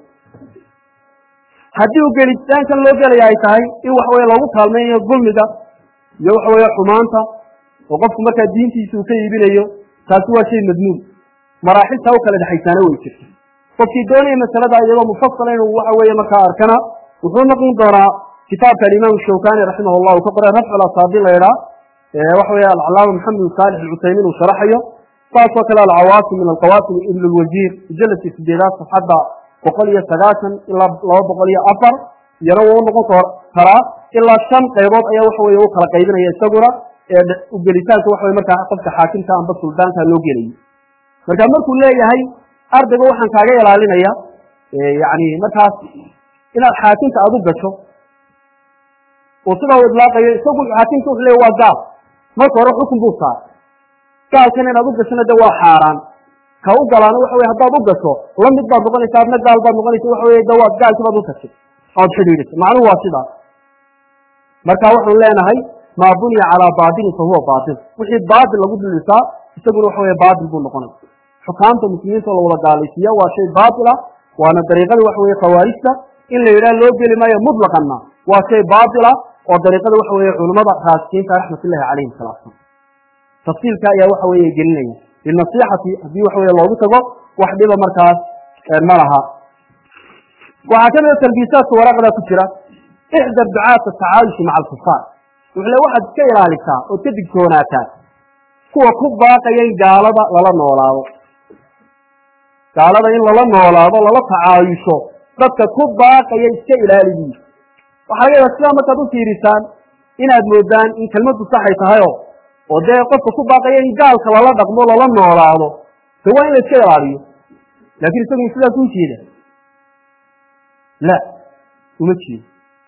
haddii u gelitaankan loo gelaya ay tahay in waxa weye loogu kaalmaynayo dulmiga iyo waxa weeye xumaanta oo qofku markaa diintiisa uu ka iibinayo taasi waa shay madmuum maraaxiltaa u kala dhexaysaana way jirta qofkii doonaya masalada iyadoo mufasala inuu waxa weeye markaa arkana wuxuu noqon doonaa kitaabka alimaam shawkani raximah llah uu ka qoray rafcu lasaabi la idhaa waxa weeye alcalaama maxamed saalix alcusaymiin uu sharaxayo saasoo kale alcawaasim min alqawaasim ibn lwajiir mujaladkii sideedaad safxadda boqol iyo sagaashan ilaa laba boqol iyo afar iyana wuu unoqon karaa ilaa shan qaybood ayaa waxa weye u kala qaybinaya isaguna ee ugelitaanka waxa weye markaa qofka xaakimka amba suldaanka loo gelayo marka markuu leeyahay ardayga waxaan kaaga ilaalinaya yani markaas inaad xaakimka aad u gasho oo sidaa u idlaaqayo isagu xaakimka wuxuu leeya waa gaal marka hore xukun buu saaray gaalkana inaad u gashona de waa xaaraan ka u galaana waxa weye haddaad u gasho la mid baad noqonaysa adna gaal baad noqonaysa waxa weye de waad gaalkii baad u tagtay ood xidhiidhisay macnuhu waa sidaas marka waxaan leenahay maa buniya calaa baatilin fa huwa baatil wixii baatil lagu dhilisaa isaguna waxa weye baatil buu noqonaya xukaamta muslimiinta oo lawada gaalaysiiya waa shay baatila waana dariiqada waxa weye khawaarijta in la yidhaha loo geli maayo mutlaqanna waa shay baatila oo dariiqada waxa weye culimmada raasikiinta raxmatullahi calayhim salaam tafsiilka ayaa waxa weeye gelinaya linasiixati haddii waxa weye loogu tago wax dhiba markaas ma laha waxaa ka mida talbiisaadka waraaqda ku jira ixdar ducaata tacaayushi maca alkufaar wuxuu le waxaad iska ilaalisaa ood ka digtoonaataa kuwa ku baaqaya in gaalada lala noolaado gaalada in lala noolaado lala tacaayusho dadka ku baaqaya iska ilaaligiisa waxaa laga yaaba sidaa markaad u fiirisaan inaad moodaan in kelmaddu saxay tahayoo oo dee qofka ku baaqaya in gaalka lala dhaqmo lala noolaado de waa in la iska ilaaliyo laakiin isagu sidaas u jeeda la uma jeedo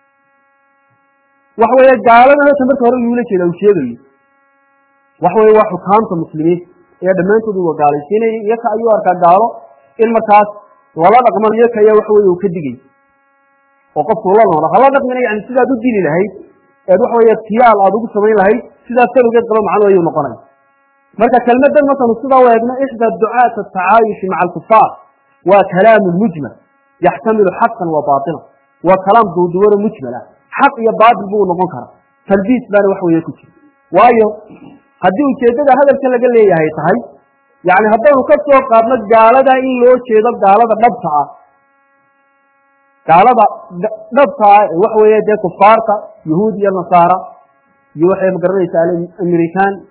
waxa weeye gaalada hata marka hore yuula jeeda uu sheegayo waxa weye waa xukaamta muslimiinta ee dhammaantood uga gaalaysiinaya iyaka ayuu arkaa gaalo in markaas lala dhaqman iyaka ayaa waxa weye uu ka digay oo qofku ula noola hala dhaqmina yani sidaad u dili lahayd eed waxa weye tiyaal aad ugu samayn lahayd sidaas kaligeed qaba macnu ayuu noqonaya marka kelmadan markanu sidaa u eegno ixda ducaata atacaayushi maca alkufaar waa kalaamu mujmal yaxtamilu xaqan wa baatilan waa kalaam duuduwano mujmal ah xaq iyo baatil buu noqon karaa talbiis baana wax weeye ku jira waayo haddii ujeeddada hadalka laga leeyahay tahay yani haddaynu ka soo qaadno gaalada in loo jeedo gaalada dhabta ah gaalada dhabta ah ee waxa weeye dee kufaarta yahuud iyo nasaara iyo waxay magaranaysaa american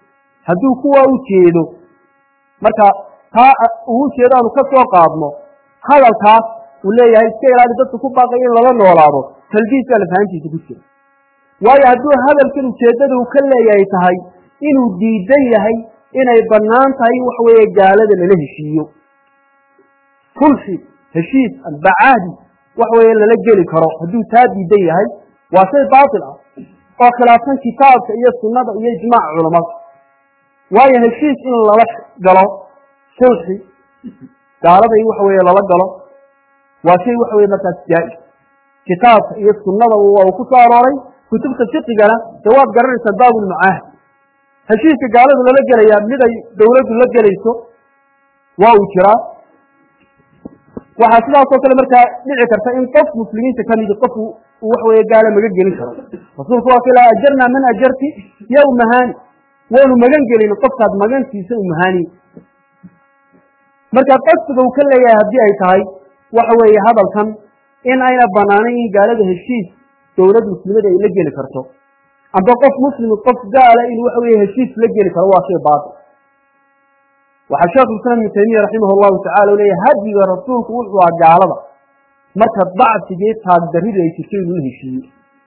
hadduu kuwa u jeedo marka taa uu jeedo aanu ka soo qaadno hadalkaas uu leeyahay iska ilaali dadka ku baaqaya in lala noolaado talbiiska lafahantiisa ku jira waayo hadduu hadalkan ujeeddada uu ka leeyahay tahay inuu diidan yahay inay bannaan tahay in waxa weeye gaalada lala heshiiyo sulxi heshiis albacahdi waxa weeye lala geli karo hadduu taa diidan yahay waa shay baatil ah oo khilaafsan kitaabka iyo sunnada iyo ijmaaca culammada waayo heshiis in lala galo sulxi gaalada in waxa weeye lala galo waa shay waxa weye markaas jaa-is kitaabka iyo sunnada waa uu ku soo arooray kutubta fiqigana dee waad garanaysaa baabulmucaahid heshiiska gaalada lala gelayaa mid ay dawladdu la gelayso waa uu jiraa waxaa sidaasoo kale markaa dhici karta in qof muslimiinta kamidi qof waxa weye gaala magan gelin karo rasuulku waa kila ajarnaa man ajarti ya umahani waanu magan gelin qofkaad magantiisa umahani marka qasdiga uu ka leeyahay haddii ay tahay waxa weeye hadalkan in ayna banaanayn in gaalada heshiis dowlad muslimada ay la geli karto amba qof muslimi qof gaala in waxa weye heshiis la geli karo waa shay baatil waxaa sheekhu islam ibnu taymiya raximah llahu tacala u leeyahy hadiga rasuulku wuxuu aha gaalada marka dacfigii taagdarrida ay jirto inuu la heshiiyo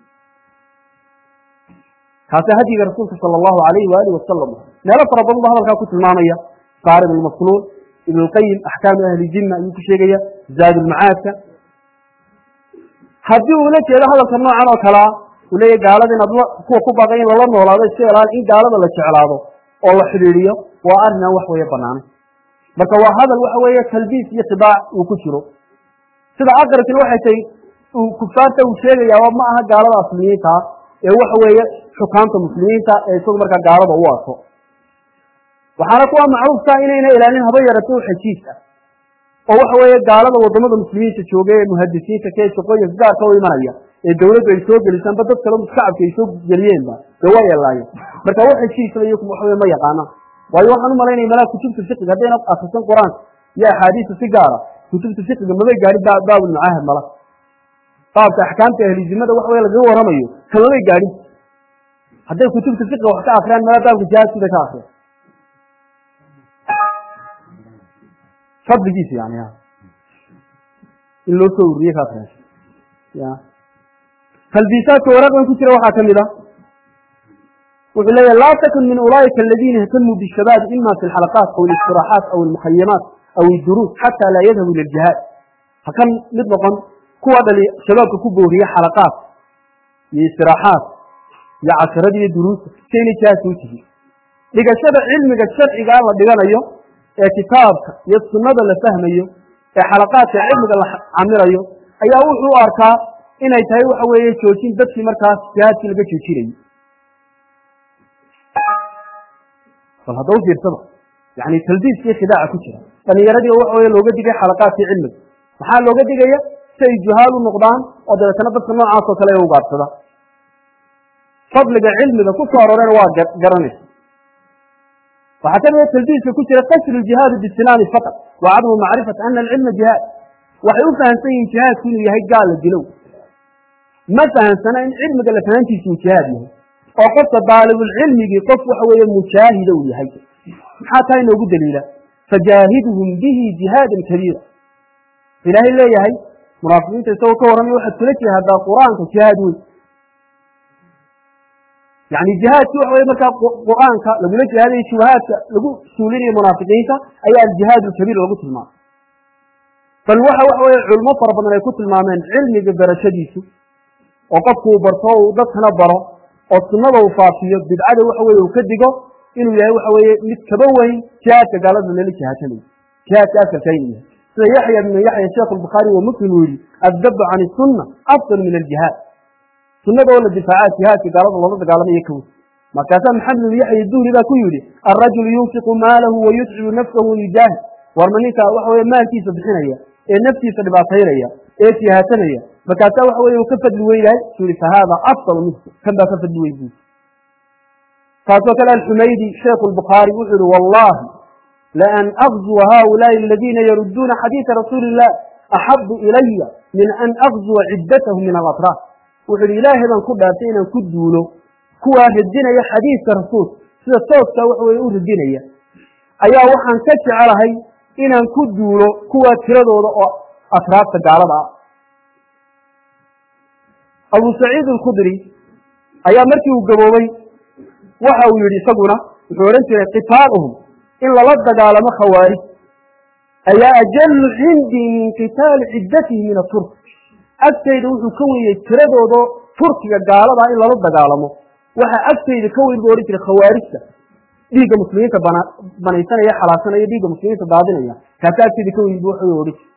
kaasa hadiga rasuulka sala allahu alayhi waalihi wasalam meelo fara badan ba hadalkaa ku tilmaamaya saarib almasluul ibn lqayim axkaamu ahli jinna ayuu ku sheegaya zaad ulmacaadka haddii uu la jeedo hadalka noocan oo kalea uu leeyahy gaalada inaad kuwa ku baaqay in lala noolaado iska ilaali in gaalada la jeclaado oo la xidhiidhiyo waa arrinaan wax weeye banaanay marka waa hadal waxa weeye talbiis iyo khidaac uu ku jiro sida aqrabkii waxay tahay uu kufaarta uu sheegayaa ma aha gaalada aslimiinta ee waxa weeye xukaamta muslimiinta ee isagu markaa gaalada u arko waxaana kuwa macruufka inayna ilaalin haba yarato u xajiis ah oo waxa weeye gaalada wadamada muslimiinta jooga ee muhadisiinta kee shaqooyinka gaarka u imanaya ee dawladdu ay soo gelisaanba dad kale shacabka ay soo geliyeenba dee waa yeelaayeen marka wax heshiisla iyo waxa weye ma yaqaanaan waayo waxaan u malaynaya malaa kutubta fiqiga haddayna akrisan qur-aanka iyo axaadiista si gaara kutubta fiqiga mabay gaadhin baabulmucaahad mala baabka axkaamta ahlizimada waxa weye lagaga warramayo kamabay gaadhin hadday kutubta fiqiga wax ka akriyaan mala baabka jihaadkida ka akriya fadligiisa yani in loo soo ururiye ka akriya ya talbiisaadka waraaqdan ku jira waxaa ka mid a wuxuu leeyahy laa takun min ulaaئika aladiina ihtamuu bishabaab ima fi اlxalaqaat aw اlistiraaxaat aw اlmukhayamaat aw اduruus xata laa yadhabu ila اljihaad ha kan mid noqon kuwa dhali shabaabka ku booriye xalaqaat iyo istiraaxaat iyo casharada iyo duruusta sayna jihaadka u tihin dhigashada cilmiga sharcigaa la dhiganayo ee kitaabka iyo sunnada la fahmayo ee xalaqaadka cilmiga la camirayo ayaa wuxuu u arkaa inay tahay waxa weeye joojin dadkii markaas jihaadkii laga joojinayo bal hadda u fiirsada yani talbiiskii khidaaca ku jira dhalinyaradii waxa weye looga digay xalaqaadkii cilmiga maxaa looga digaya si ay juhaal u noqdaan oo dabeetana dadka noocaas oo kale ee ugaadhsada fadliga cilmiga ku soo aroorena waa garanaysa waxaa ka mida talbiiska ku jira kasru ljihaadi bisinaani faqat wa cadmu macrifati ana alcilma jihaad waxay u fahamsan yihiin jihaadku inuu yahay gaal la dilow ma fahamsana in cilmiga la fahantiisa uu jihaad yahay oo qofka daalibulcilmigii qof waxa weeye mujaahida uu yahay maxaa taa inoogu daliila fajaahiduhum bihi jihaadan kabiira ilaahay leeyahay munaafiqiinta isagoo ka warramaya waxaad kula jihaadaa qur-aanka jihaad weyn yani jihaadkii waxa weye markaa qur-aanka lagula jihaadayo shubahaadka lagu suulinayo munaafiqiinta ayaa aljihaad alkabiir lagu tilmaamay bal waxa waxa weye culmo fara badan ay ku tilmaameen cilmiga barashadiisu oo qofku uu barto o uu dadkana baro oo sunnada uu faafiyo bidcada waxa weye uu ka digo inuu yahay waxa weeye mid kaba weyn jihaadka gaalada lala jihaadanayo jihaadka asalka inuu yahay sida yaxya bnu yaxya sheekh albukhaari wa muslim uu yihi addabu can isunna afdal min aljihaad sunnada oo la difaaca jihaadka gaalada loola dagaalamayo ka weyn markaasaa maxamed bnu yaxya duhri baa ku yidhi alrajulu yunfiqu maalahu wa yutcibu nafsahu yujaahid warma ninka waxa weye maalkiisa bixinaya ee naftiisa dhibaataynaya ee jihaasanaya markaasaa waxa weye uu ka fadli weynahay su yihi fahaada afdal minhu kan baa ka fadli weyn buui taasoo kale alxumaydi sheikhu lbukhaari wuxuu yihi wallahi laan agzuwa haulaai aladiina yarudduuna xadiida rasuuli illah axabu ilaya min an agzuwa ciddatahum min alatraaf wuxuu yihi ilaahay baan ku dhaartay inaan ku duulo kuwaa radinaya xadiidka rasuulka sida tooskaa waxa weye u ridinaya ayaa waxaan ka jecelahay inaan ku duulo kuwa tiradooda oo atraabta gaalada ah abu saciid alkhudri ayaa markii uu gaboobay waxa uu yidhi isaguna wuxuu odhan jiray qitaaluhum in lala dagaalamo khawaarij ayaa ajalu cindii min qitaali ciddatihi min aturk agtayda wuxuu ka weeyey tiradooda turkiga gaaladaa in lala dagaalamo waxaa agtayda ka weyn buu odhan jiray khawaarijta dhiigga muslimiinta bana banaysanaya xalaasanaya dhiigga muslimiinta daadinaya kaasa agtayda ka weyn bu waxa odhan jiray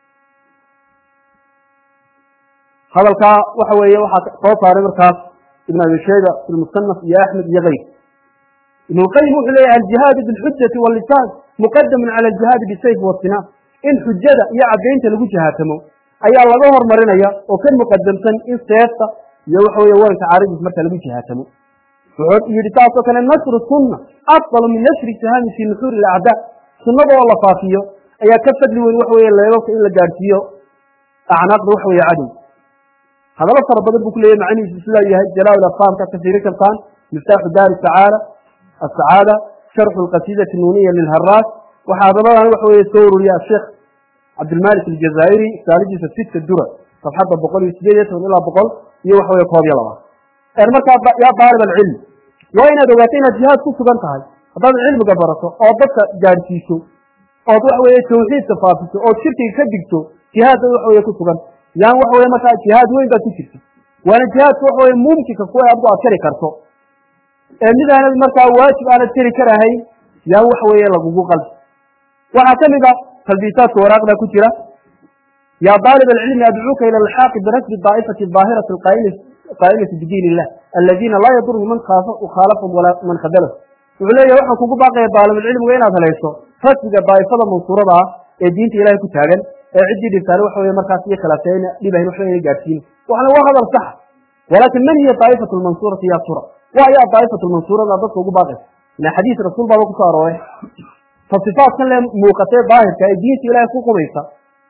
hadalkaa waxa weeye waxaa soo saaray markaas ibn abi shayba fi lmusanaf iyo axmed iyo kayr ibn lqayim wuxuu leeyahy aljihaadu bilxujati walisaan muqadamun cala aljihaadi bisayf wasinaan in xujada iyo caddaynta lagu jihaatamo ayaa laga hormarinaya oo ka muqadamsan in seefta iyo waxa weye waranka caaridiis marka lagu jihaatamo wuxuu yidhi saasoo kale nasru sunna afdalu min nasri sahami fii nuxuuri ilacdaa sunnada oo la faafiyo ayaa ka fadli weyn waxa weye leebabka in la gaadhsiiyo acnaaqda waxa weye cadow hadallo fara badan buu ku leeyahy macnihiisu sidaa yahay jalaaul afhaamka ka fiiri kartaan miftaaxu daari sacaada asacaada sharxu lqasiidati nuuniya lilharaas waxaa hadaladan waxa weye soo ururiya asheekh cabdilmalik aljazaa'iri saalidiisa sita dura safxadda boqol iyo sideed iyo toban ilaa boqol iyo waxa weye koob iyo labaad markaa yaa daalib alcilm waa inaad ogaato inaad jihaad ku sugan tahay haddaad cilmiga barato oo dadka gaadhsiiso ood waxa weye tawxiidka faafiso ood shirkiga ka digto jihaad bay waxa weye ku sugan yaan waxa weye markaa jihaad weyn baad ku jirta waana jihaadka waxa weye mumkinka kuwa adigu aad kari karto ee mid aanad markaa waajib aanad kari karahayn yaan waxa weeye lagugu qalbi waxaa ka mid a talbiisaadka waraaqda ku jira yaa daalib alcilmi adcuuka ila alxaaqi binasbi daa'ifati daahirati qaa'imati bidiin illah aladiina laa yadurhu man khaalafahum walaa man khadalahu wuxuu leeyahy waxaan kugu baaqaya daalibulcilmiga inaad helayso rasmiga daa'ifada mansuurada ah ee diinta ilahay ku taagan ee ciddii dhibtaane waxa weye markaas iyo khilaafeena dhibahin waxba ina gaadhsiin waxna waa hadal saxa walaakin man hiya daa'ifatu lmansuurati ya tura waa ayaa daa'ifatu lmansuurada dadka ugu baaqaysa ila xadiis rasuul baaba kusoo arooray fa sifaatkan le muuqatee daahirka ee diinta ilahay ku qumaysa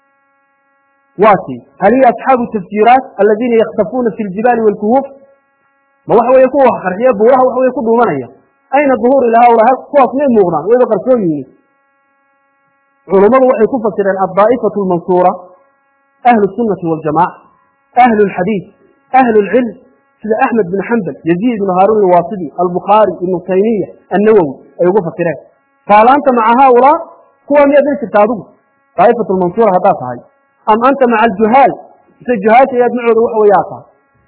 waati hal hiya asxaabu tafsiiraat aladiina yakhtafuuna fi ljibaali waalkuhuuf ma waxa weye kuwa qarxiya buuraha waxa weye ku dhuumanaya ayna duhuur ila haulaa kuwaas may muuqdaan wayba qarsoon yihiin culummadu waxay ku fasireen addaa'ifatu almansuura ahlu sunnati waljamaca ahlu lxadiid ahlu lcilm sida axmed bin xambal yaziid ibnu haaruun alwaasidi albukhaari ibnu taymiya annawowi ay ugu fasireen faalaanta maca haaulaa kuwa miyaad la jirta adigu daa'ifatu lmansuura haddaad tahay am anta maca aljuhaal mise juhaasha ayaad macooda waxa weye aad tahay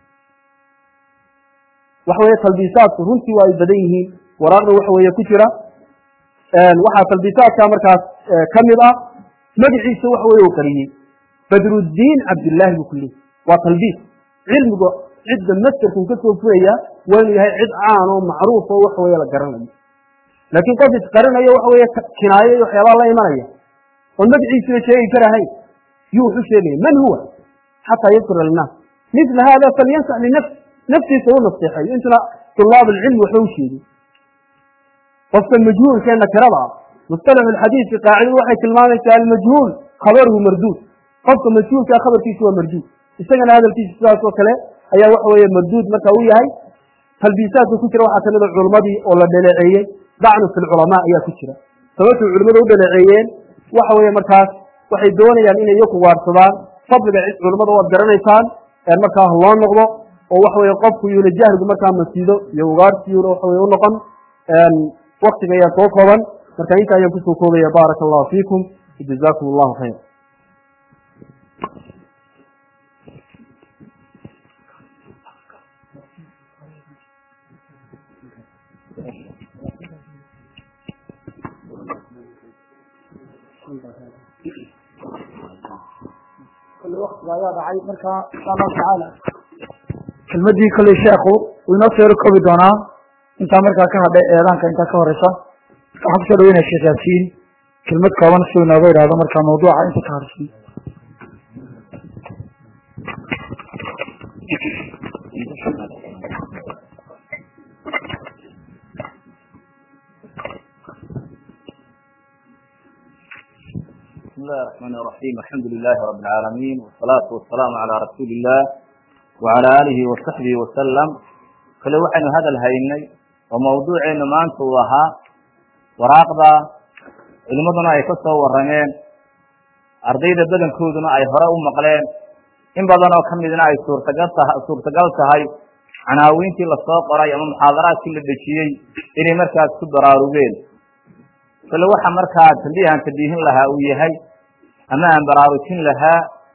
waxa weye talbiisaadku runtii waa ay badan yihiin waraaqda waxa weeye ku jira waxaa talbiisaadka markaas ka mid ah magaciisa waxa weye uu qariyey badruddiin cabdillaahi buu ku leeyay waa talbiis cilmiga cidda mastarkun ka soo furaya waa inuu yahay cid caan oo macruuf oo waxa weye la garanayo laakiin qof isqarinayo waxa weye kinaayo iyo waxyaabaa la imanaya oon magaciisuna sheegi karahayn yuu wuxu sheegaya man huwa xataa yadkura linnaas mila hada falyansax linafsi naftiisa u naseexeeyo intuna tulaab alcilmi waxba u sheegin qofka majhuulkee nakirada ah mustalax alxadiidki qaacidadu waxay tilmaamaysaa almajhuul khabaruhu marduud qofka majhuulkaa khabarkiisu waa marduud isagana hadalkiisa sidaas oo kale ayaa waxa weeye marduud marka uu yahay talbiisaadka ku jira waxaa kamid a culimmadii oo la dhaleeceeyey dacnu fi lculamaa ayaa ku jira sababtay culimmadu u dhaleeceeyeen waxa weeye markaas waxay doonayaan inay iyaku waarsadaan fadliga culimmada waad garanaysaan markaa loo noqdo oo waxa weye qofku yuuna jahligu markaa masiido iyo ugaartiyuuna waxa weye u noqon waktiga ayaa soo kooban marka inta ayaan kusoo koobaya baaraka allahu fiikum jazakum allahu khayr waktiga ayaa dhacay marka insha allahu tacaala kelmadii kolley sheekhu uu inoo soo koobi doonaa intaa markaa ka hadhay eedaanka intaa ka horeysa marka waxaan kusoo dhaweynaya sheekh yaasiin kelmad kooban si inooga idhaahdo markaa mawduuca inta ka hadhsan بسم الله الرحمن الرحيم الحمد لله رب العالمين والصلاة والسلام على رسول الله وعلى آله وصحبه وسلم kale waxaynu hadal haynay oo mawduuceenu maanta uu ahaa waraaqda culimmaduna ay ka soo warrameen ardayda badankooduna ay hore u maqleen in badan oo ka midna ay suurtagal taha suurtagal tahay canaawiintii lasoo qoray ama muxaadaraadkii la dhejiyey inay markaas ku baraarugeen kale waxa markaa tambiihan tambiihin lahaa uu yahay ama aan baraarujin lahaa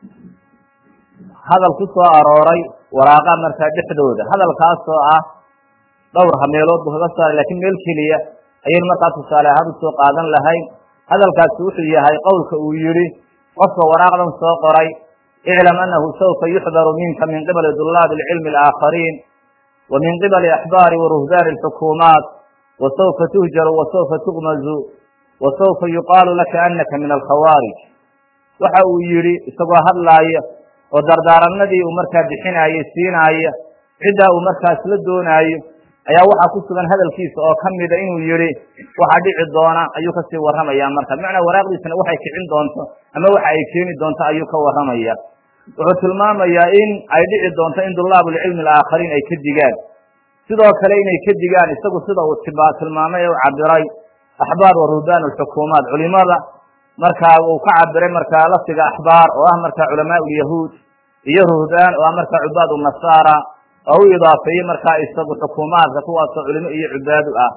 hadal ku soo arooray waraaqa markaa dhexdooda hadalkaasoo ah dhowr hameelood buu kaga saaray lakiin meel keliya ayaynu markaa tusaale ahaan usoo qaadan lahayn hadalkaasi wuxuu yahay qowlka uu yihi qofka waraaqdan soo qoray iclam anahu saufa yuxdaru minka min qibali dulaabi alcilmi alaakhariin wa min qibali axbaari waruhbaani alxukuumaat wa saufa tuhjaru wa saufa tugmazu wa saufa yuqaalu laka anaka min alkhawaarij waxa uu yihi isagoo hadlaaya oo dardaaranadii uu markaa bixinaaye siinaaya ciddaa uu markaas la doonaayo ayaa waxaa ku sugan hadalkiisa oo ka mida inuu yihi waxa dhici doona ayuu kasii warramaya marka bimacnaa waraaqdiisana waxay kicin doonto ama waxa ay keeni doonto ayuu ka warramaya wuxuu tilmaamayaa in ay dhici doonto in dulaabulcilmi alaakhariin ay ka digaan sidoo kale inay ka digaan isagu sida uu tilmaamay ee u cabiray axbaar wa ruhbaan alxukuumaat culimada markaa uu ka cabiray markaa lafdiga axbaar oo ah markaa culamaa ulyahuud iyo ruhbaan oo ah markaa cubaad unasaara oo u idaafeeyey markaa isagu xukuumaadka kuwaasoo culimo iyo cubaadu ah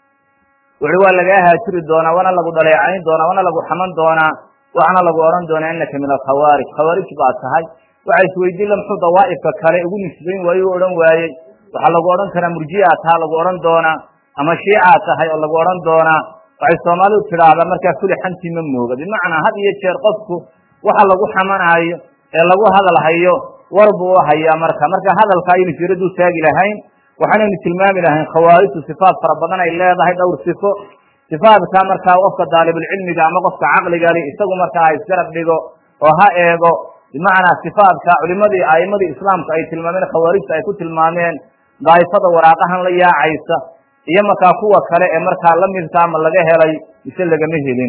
wuxu waa lagaa haajiri doonaa waana lagu dhaleecayn doonaa waana lagu xaman doonaa waxaana lagu odhan doonaa inaka min alkhawaarij khawaarij baa tahay waxa isweydiin la muxuu dawaa'ifka kale ugu nisbayn waaye u odhan waayey waxaa lagu odhan karaa murjiaa taha lagu odhan doonaa ama shiicaa tahay oo lagu odhan doonaa waxay soomaalidu tidhaahdaa markaa kuli xantii ma mooga bimacnaa had iyo jeer qofku waxa lagu xamanaayo ee lagu hadalhayo war buu u hayaa marka marka hadalka aynu jiraduu taagi lahayn waxaanaynu tilmaami lahayn khawaarijtu sifaat fara badan ay leedahay dhowr sifo sifaadka markaa qofka daalibulcilmiga ama qofka caqligale isagu markaa ha isgarab dhigo oo ha eego bimacnaa sifaadka culimadii a'imadii islaamku ay tilmaameen khawaarijta ay ku tilmaameen daa'ifada waraaqahan la yaacaysa iyo markaa kuwa kale ee markaa la midka ama laga helay mise lagama helin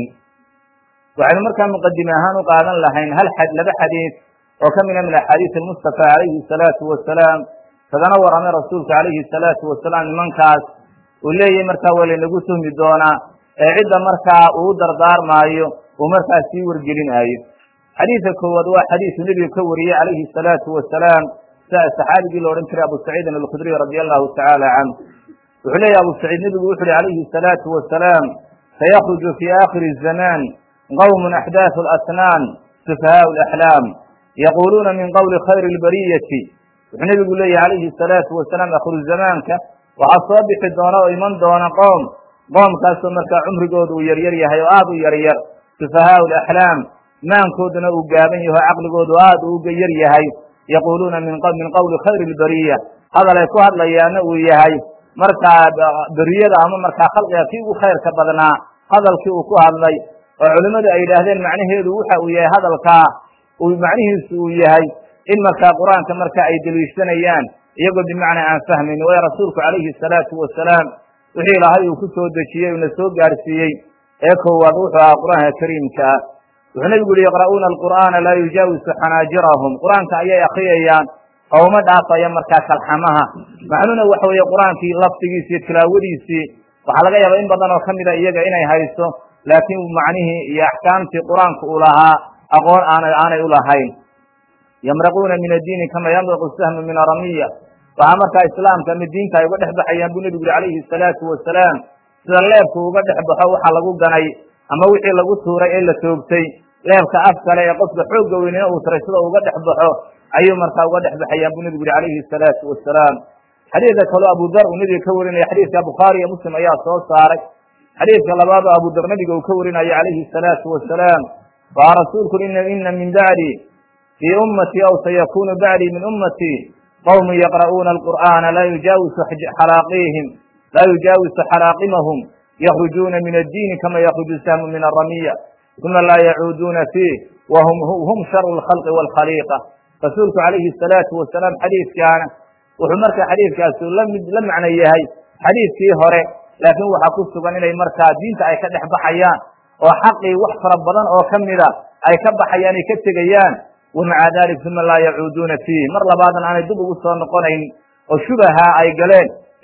waxaynu markaa muqadime ahaan u qaadan lahayn hal xad laba xadiid oo ka mida min axaadiis almustafa calayhi salaatu wasalaam kagana warramay rasuulka calayhi salaatu wasalaam nimankaas uu leeyahay markaa waa laynagu tuhmi doonaa ee cidda markaa uu dardaarmaayo uu markaa sii wargelinaayo xadiidka koowaad waa xadiisu nebigu ka wariyey calayhi salaatu wasalaam saxaabigii la odhan jiray abu saciidin alkhudriy radia allahu tacaala canh wuxuu leeyahy abu saciid nebigu wuxu uhi calayhi salaatu wasalaam sayakruju fi aakhiri zamaan qowmun axdaaثu alasnaan sufahaau alaxlaam yaquluuna min qowli khayri lbariyati wuxuu nebigu leeyahy calayhi salaatu wasalaam akhiru zamaanka waxaa soo bixi doona oo iman doona qoom qoomkaasoo markaa cumrigooda uu yaryar yahay oo aada u yaryar sufahaau alaxlaam maankooduna uu gaaban yaho caqligoodu aada u yar yahay yaquuluuna min qowli khayri lbariya hadal ay ku hadlayaana uu yahay markaa beriyada ama markaa khalqiga kii ugu khayrka badnaa hadalkii uu ku hadlay oo culimmadu ay yidhaahdeen macnaheedu waxa uu yahay hadalkaa uu macnihiisu uu yahay in markaa qur-aanka marka ay deliishanayaan iyagoo bimacnaa aan fahmayn waayo rasuulku calayhi salaatu wasalaam wixii ilaahay uu ku soo dejiyey uuna soo gaarsiiyey ee koowaad wuxuu ahaa qur-aanka kariimka ah wuxuu nebigu yihi yaqra'uuna alqur'aana laa yujaawisu xanaajirahum qur-aanka ayay akriyayaan oo uma dhaafaya markaa kalxamaha macnuhuna waxa weeye qur-aankii lafdigiisi iyo tilaawadiisii waxaa laga yaaba in badan oo ka mida iyaga inay hayso laakiin macnihii iyo axkaamtii qur-aanku uu lahaa aqoon aana aanay u lahayn yamraquuna min addiini kama yamraqu sahmu min aramiya waxaa markaa islaamka ama diinta ay uga dhex baxayaan buu nebigu yuri calayhi salaatu wasalaam sida leebku uga dhex baxo waxa lagu ganay ama wixii lagu tuuray ee la toogtay leebka af kale ee qofka xoogga weynina uu taray sida uga dhex baxo ayuu markaa uga dhex baxayaan buu nebigu yuri calayhi salaatu wasalaam xadiidka kaleo abu dar uu nebiga ka warinaya xadiidka bukhaari iyo muslim ayaa soo saaray xadiidka labaadoo abu dar nebiga uu ka warinayo calayhi salaatu wasalaam waa rasuulku ina min bacdi fii ummatii aw sayakunu bacdii min ummatii qowmu yaqra'uuna alqur'aana laa yujaawisu xalaaqiihim laa yujaawisu xalaaqimahum yakrujuuna min addiini kama yakruju sahmu min aramiya uma laa yacuuduuna fiih wahum hum sharu lkhalqi waalkhaliiqa rasuulku calayhi salaatu wasalaam xadiidkaana wuxuu markaa xadiidkaasi lamid la macno yahay xadiidkii hore laakiin waxaa ku sugan inay markaa diinta ay ka dhex baxayaan oo xaqii wax fara badan oo ka mida ay ka baxayaan ay ka tegayaan wamaca dalik uma laa yacuuduuna fiih mar labaadna aanay dib ugu soo noqonayn oo shubaha ay galeen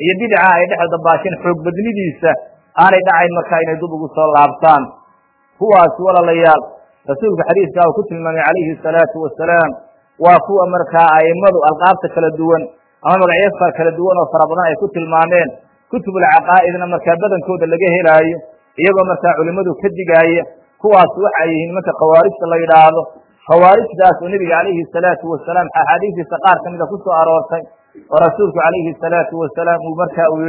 iyo bidca ay dhex dabaasheen xoog badnidiisa aanay dhacayn markaa inay dub ugu soo laabtaan kuwaas walaalayaal rasuulka xadiiska uu ku tilmaamay calayhi salaatu wasalaam waa kuwa markaa a'immadu alqaabta kala duwan ama magacyo kala duwan oo fara badan ay ku tilmaameen kutubulcaqaa'idna markaa badankooda laga helaayo iyagoo markaa culimmadu ka digaaya kuwaas waxay yihiin nimanka khawaarijta la yidhaahdo khawaarijtaas oo nebiga calayhi salaatu wasalaam axaadiistiisa qaar ka mida ku soo aroortay oo rasuulku calayhi salaatu wasalaam uu marka uu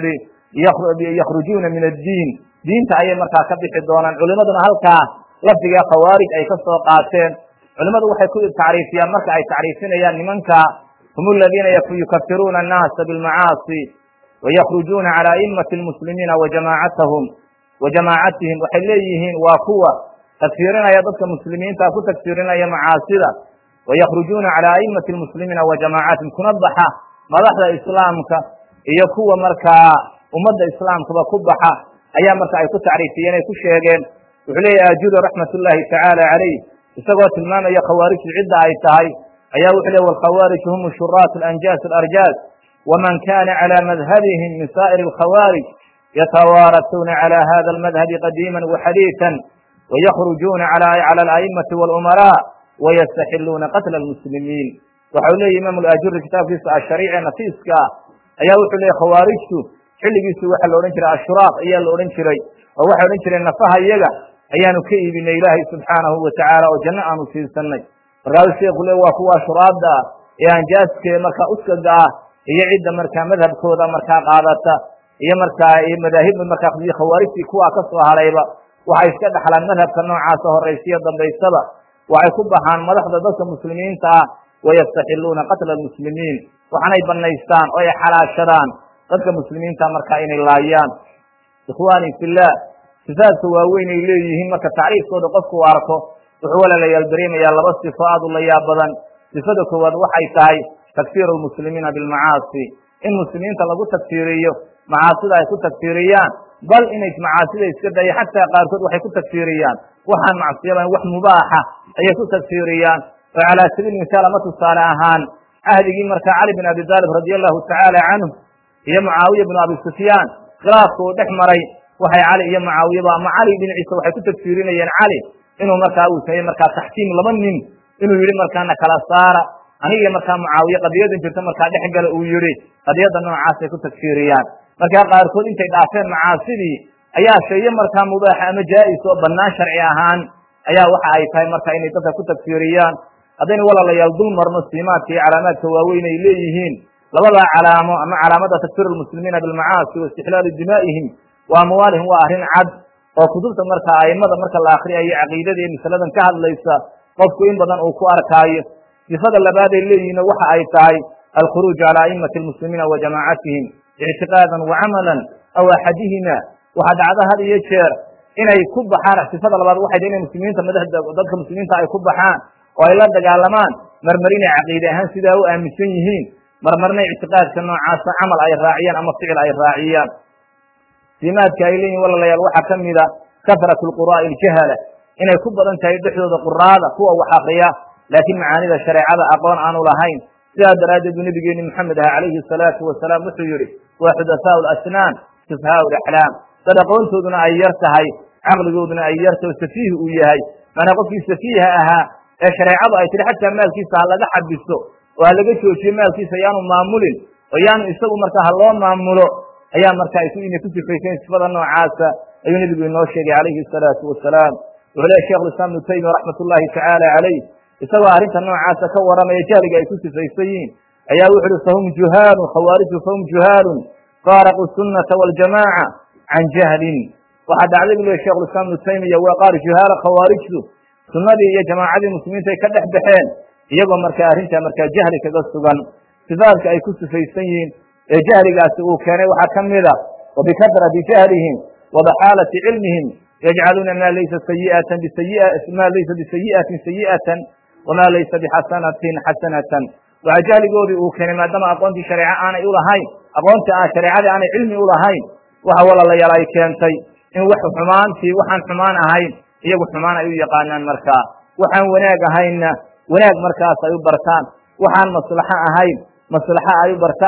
yihi yakhrujuuna min addiin diinta ayay markaa ka bixi doonaan culimaduna halkaa lafdiga khawaarij ay ka soo qaateen culimmadu waxay ku tacriifiyaan marka ay tacriifinayaan nimanka hum aladiina yukafiruuna annaasa bilmacaasi wayakhrujuuna cala a'immati lmuslimiina wajamaacatahum wa jamaacatihim waxay leeyihiin waa kuwa tagfiirinaya dadka muslimiinta ku tagfiirinaya macaasida wayakhrujuuna cala a'immati lmuslimiina wa jamaacatihim kuna baxa madaxda islaamka iyo kuwa markaa ummadda islaamkaba ku baxa ayaa marka ay ku tacriifiyeen ay ku sheegeen wuxuu leeyahy ajudo raxmat ullaahi tacaala calayh isagoo tilmaamaya khawaarijtu cidda ay tahay ayaa wuxuu leey walkhawaariju hum shuraat alanjaas alarjaas waman kana cala madhabihim min saa'iri alkhawaarij yatawaarasuuna cala hada almadhabi qadiima waxadiiثa wayakhrujuuna cala ala'immati walumaraa wayastaxiluuna qatla almuslimiin waxau leeyahy imaam alajuri kitaabkiisa ashariice nafiiska ayaa wuxuu leeyay khawaarijtu xilligiisu waxaa la odhan jiray ashuraaq ayaa la odhan jiray oo waxay odhan jireen nafaha iyaga ayaanu ka iibinay ilaahay subxaanahu watacaala oo janno aanu siisanay markaasuu sheekhu le waa kuwa ashuraadda ah ee anjaaskee markaa uskaga ah iyo cidda markaa madhabkooda markaa qaadata iyo markaa iyo madaahibda markaa khawaarijtii kuwaa ka soo harayba waxay iska dhaxlaan madhabka noocaasa horaysiyo dambaysaba waxay ku baxaan madaxda dadka muslimiinta ah wayastaxiluuna qatla almuslimiin waxaanay banaystaan oo ay xalaashadaan dadka muslimiinta markaa inay laayaan ikhwaani fillah sifaadka waaweyn ay leeyihiin marka tacriifkooda qofku u arko wuxuu walaalayaal dareemayaa laba sifo aad u layaab badan sifada koowaad waxay tahay takfiiru lmuslimiina bilmacaasi in muslimiinta lagu tagfiiriyo macaasida ay ku tagfiiriyaan bal inay macaasida iska dayo xataa qaarkood waxay ku tagfiiriyaan waxaan macsiyaban wax mubaaxa ayay ku tagfiiriyaan oo calaa sabiil misaal ama tusaale ahaan cahdigii markaa cali bin abi taalib radia allahu tacaala canhu iyo mucaawiya binu abi sufyaan khilaafka uu dhex maray waxay cali iyo mucaawiyaba ama cali dhinaciisa waxay ku tagfiirinayeen cali inuu markaa uu sameeye markaa taxkiim laba nin inuu yihi markaana kala saara aniga markaa mucaawiye qadiyadan jirta markaa dhex gala uu yihi qadiyadda noocaasay ku tagfiiriyaan markaa qaarkood intay dhaafeen macaasidii ayaa sheeye markaa mubaaxa ama jaa'is oo bannaan sharci ahaan ayaa waxa ay tahay marka inay dadka ku tagfiiriyaan haddaynu walaalayaal dul marno siimaadka iyo calaamaadka waaweyn ay leeyihiin labadaa calaamo ama calaamada takfiir lmuslimiina bilmacaasi wa istixlaalu dimaa'ihim wa amwaalihim waa arrin cad oo kutubta marka a'immada marka la akriyayo caqiidada iyo masaladan ka hadlaysa qofku in badan uu ku arkaayo sifada labaad ay leeyihiin waxa ay tahay alkhuruuj cala a'immati almuslimiina wa jamaacatihim ictiqaadan wa camalan aw axadihima waxaa dhacda had iyo jeer inay ku baxaan sifada labaad waxay tahay inay muslimiinta madaxda dadka muslimiinta ay ku baxaan oo ay la dagaalamaan marmar inay caqiide ahaan sidaa u aaminsan yihiin marmarna ictiqaadka noocaasa camal ay raaciyaan ama ficil ay raaciyaan siimaadka ay leeyihin walaalayaal waxaa ka mida kasratu lquraa'i aljahala inay ku badan tahay dhexdooda quraada kuwa wax akriya laakiin macaanida shareecada aqoon aanu lahayn sidaa daraaddeed buu nabigeeni maxamed aha calayhi salaatu wasalaam wuxuu yihi waa xudasaau lasnaan sufhaau laxlaam dad aqoontooduna ay yar tahay caqligooduna ay yarta oo safiih uu yahay maanaa qofkii safiiha ahaa ee shareecadu ay tihi xataa maalkiisa ha laga xabiso oo ha laga joojiyo maalkiisa yaanu maamulin oo yaanu isagu markaa ha loo maamulo ayaa markaa inay ku sifayseen sifada noocaasa ayuu nebigu inoo sheegay calayhi salaatu wasalaam wuxuu lehy shekh islam ibnu taymiya raxmat ullaahi tacaala calayh isagoo arrinta noocaasa ka waramaya jahliga ay ku sifaysan yihiin ayaa wuxu uhi fahum juhaalun khawaarijtu fahum juhaalun faaraquu sunnata waljamaaca can jahlin waxaa dhacday bu lehy shekh islam ibnu taymiya waa qaar juhaala khawaarijtu sunnadii iyo jamaacadii muslimiinta ay ka dhex baxeen iyagoo markaa arrintaa markaa jahli kaga sugan sifaadka ay ku sifaysan yihiin ee jahligaasi uu keenay waxaa ka mida wa bikadrati jahlihim wa baxaalati cilmihim yajcaluuna ma laysa sayiatan ma laysa bisayi'atin sayi'atan wama laysa bixasanatin xasanatan waxaa jahligoodii uu keenay maadaama aqoontii shareeco aanay ulahayn aqoontii aan shareecadii aanay cilmi ulahayn waxa walaalayaal ay keentay in wax xumaantii waxaan xumaan ahayn iyagu xumaan ay u yaqaanaan markaa waxaan wanaag ahaynna wanaag markaas ay u bartaan waxaan maslaxo ahayn maslaxo ay u bartaan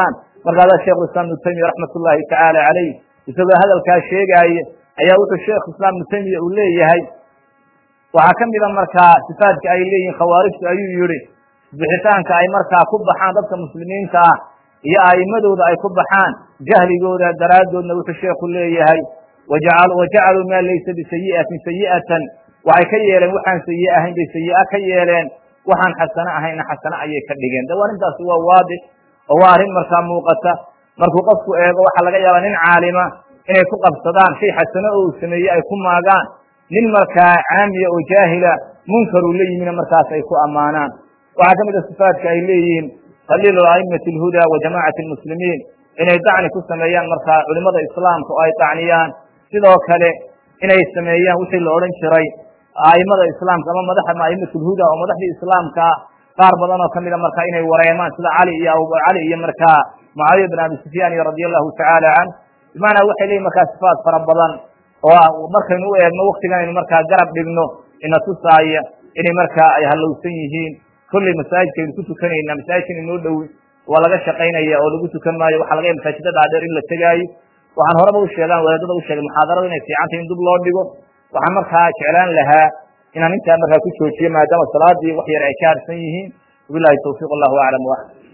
markaasaa sheikhu islam ibnu taymiya raxmat ullahi tacaala calayh isagoo hadalkaa sheegaaya ayaa wuxuu sheekhu islam ibnu taymiya uu leeyahay waxaa ka mida markaa sifaadka ay leeyihiin khawaarijtu ayuu yihi bixitaanka ay markaa ku baxaan dadka muslimiinta ah iyo a'immadooda ay ku baxaan jahligooda daraaddoodna wuxuu sheekhu leeyahay wajacaluu maa laysa bisayi'atin sayi'atan waxay ka yeeleen waxaan sayi ahayn bay sayi'a ka yeeleen waxaan xasano ahaynna xasano ayay ka dhigeen de arrintaasi waa waadix oo waa arrin markaa muuqata markuu qofku eego waxaa laga yaabaa nin caalima inay ku qabsadaan shay xasano oo uu sameeyey ay ku maagaan nin markaa caamiya oo jaahila munkaruu la yimina markaas ay ku ammaanaan waxaa ka mid a sifaadka ay leeyihiin khaliilu a'immati alhuda wa jamaacati almuslimiin inay dacni ku sameeyaan markaa culimada islaamka oo ay dacniyaan sidoo kale inay sameeyaan wixii la odhan jiray a'immada islaamka ama madaxa a'immatu lhuda oo madaxdii islaamka qaar badan oo kamida markaa inay wareemaan sida cali iyo abu cali iyo markaa mucaawiya bin abi sufyaan iyo radia allahu tacaala canh bimacnaa waxay leeyihin markaa sifaat fara badan oo markaynu u eegno waktigan aynu markaa garab dhigno ina tusaaya inay markaa ay hallowsan yihiin kolley masaajidkaynu ku tukanayna masaajidkan inoo dhowi waa laga shaqaynaya oo lagu tukan maayo waxaa laga ya masaajida dhaadheer in la tegaayo waxaan horeba u sheegaan wadaadada u sheegay muxaadarada inay fiicantay in dib loo dhigo waxaan markaa jeclaan lahaa inaan intaa markaa ku joojiyo maadaama salaadii wax yar ay ka harsan yihiin wabilahi tawfiiq allahu aclam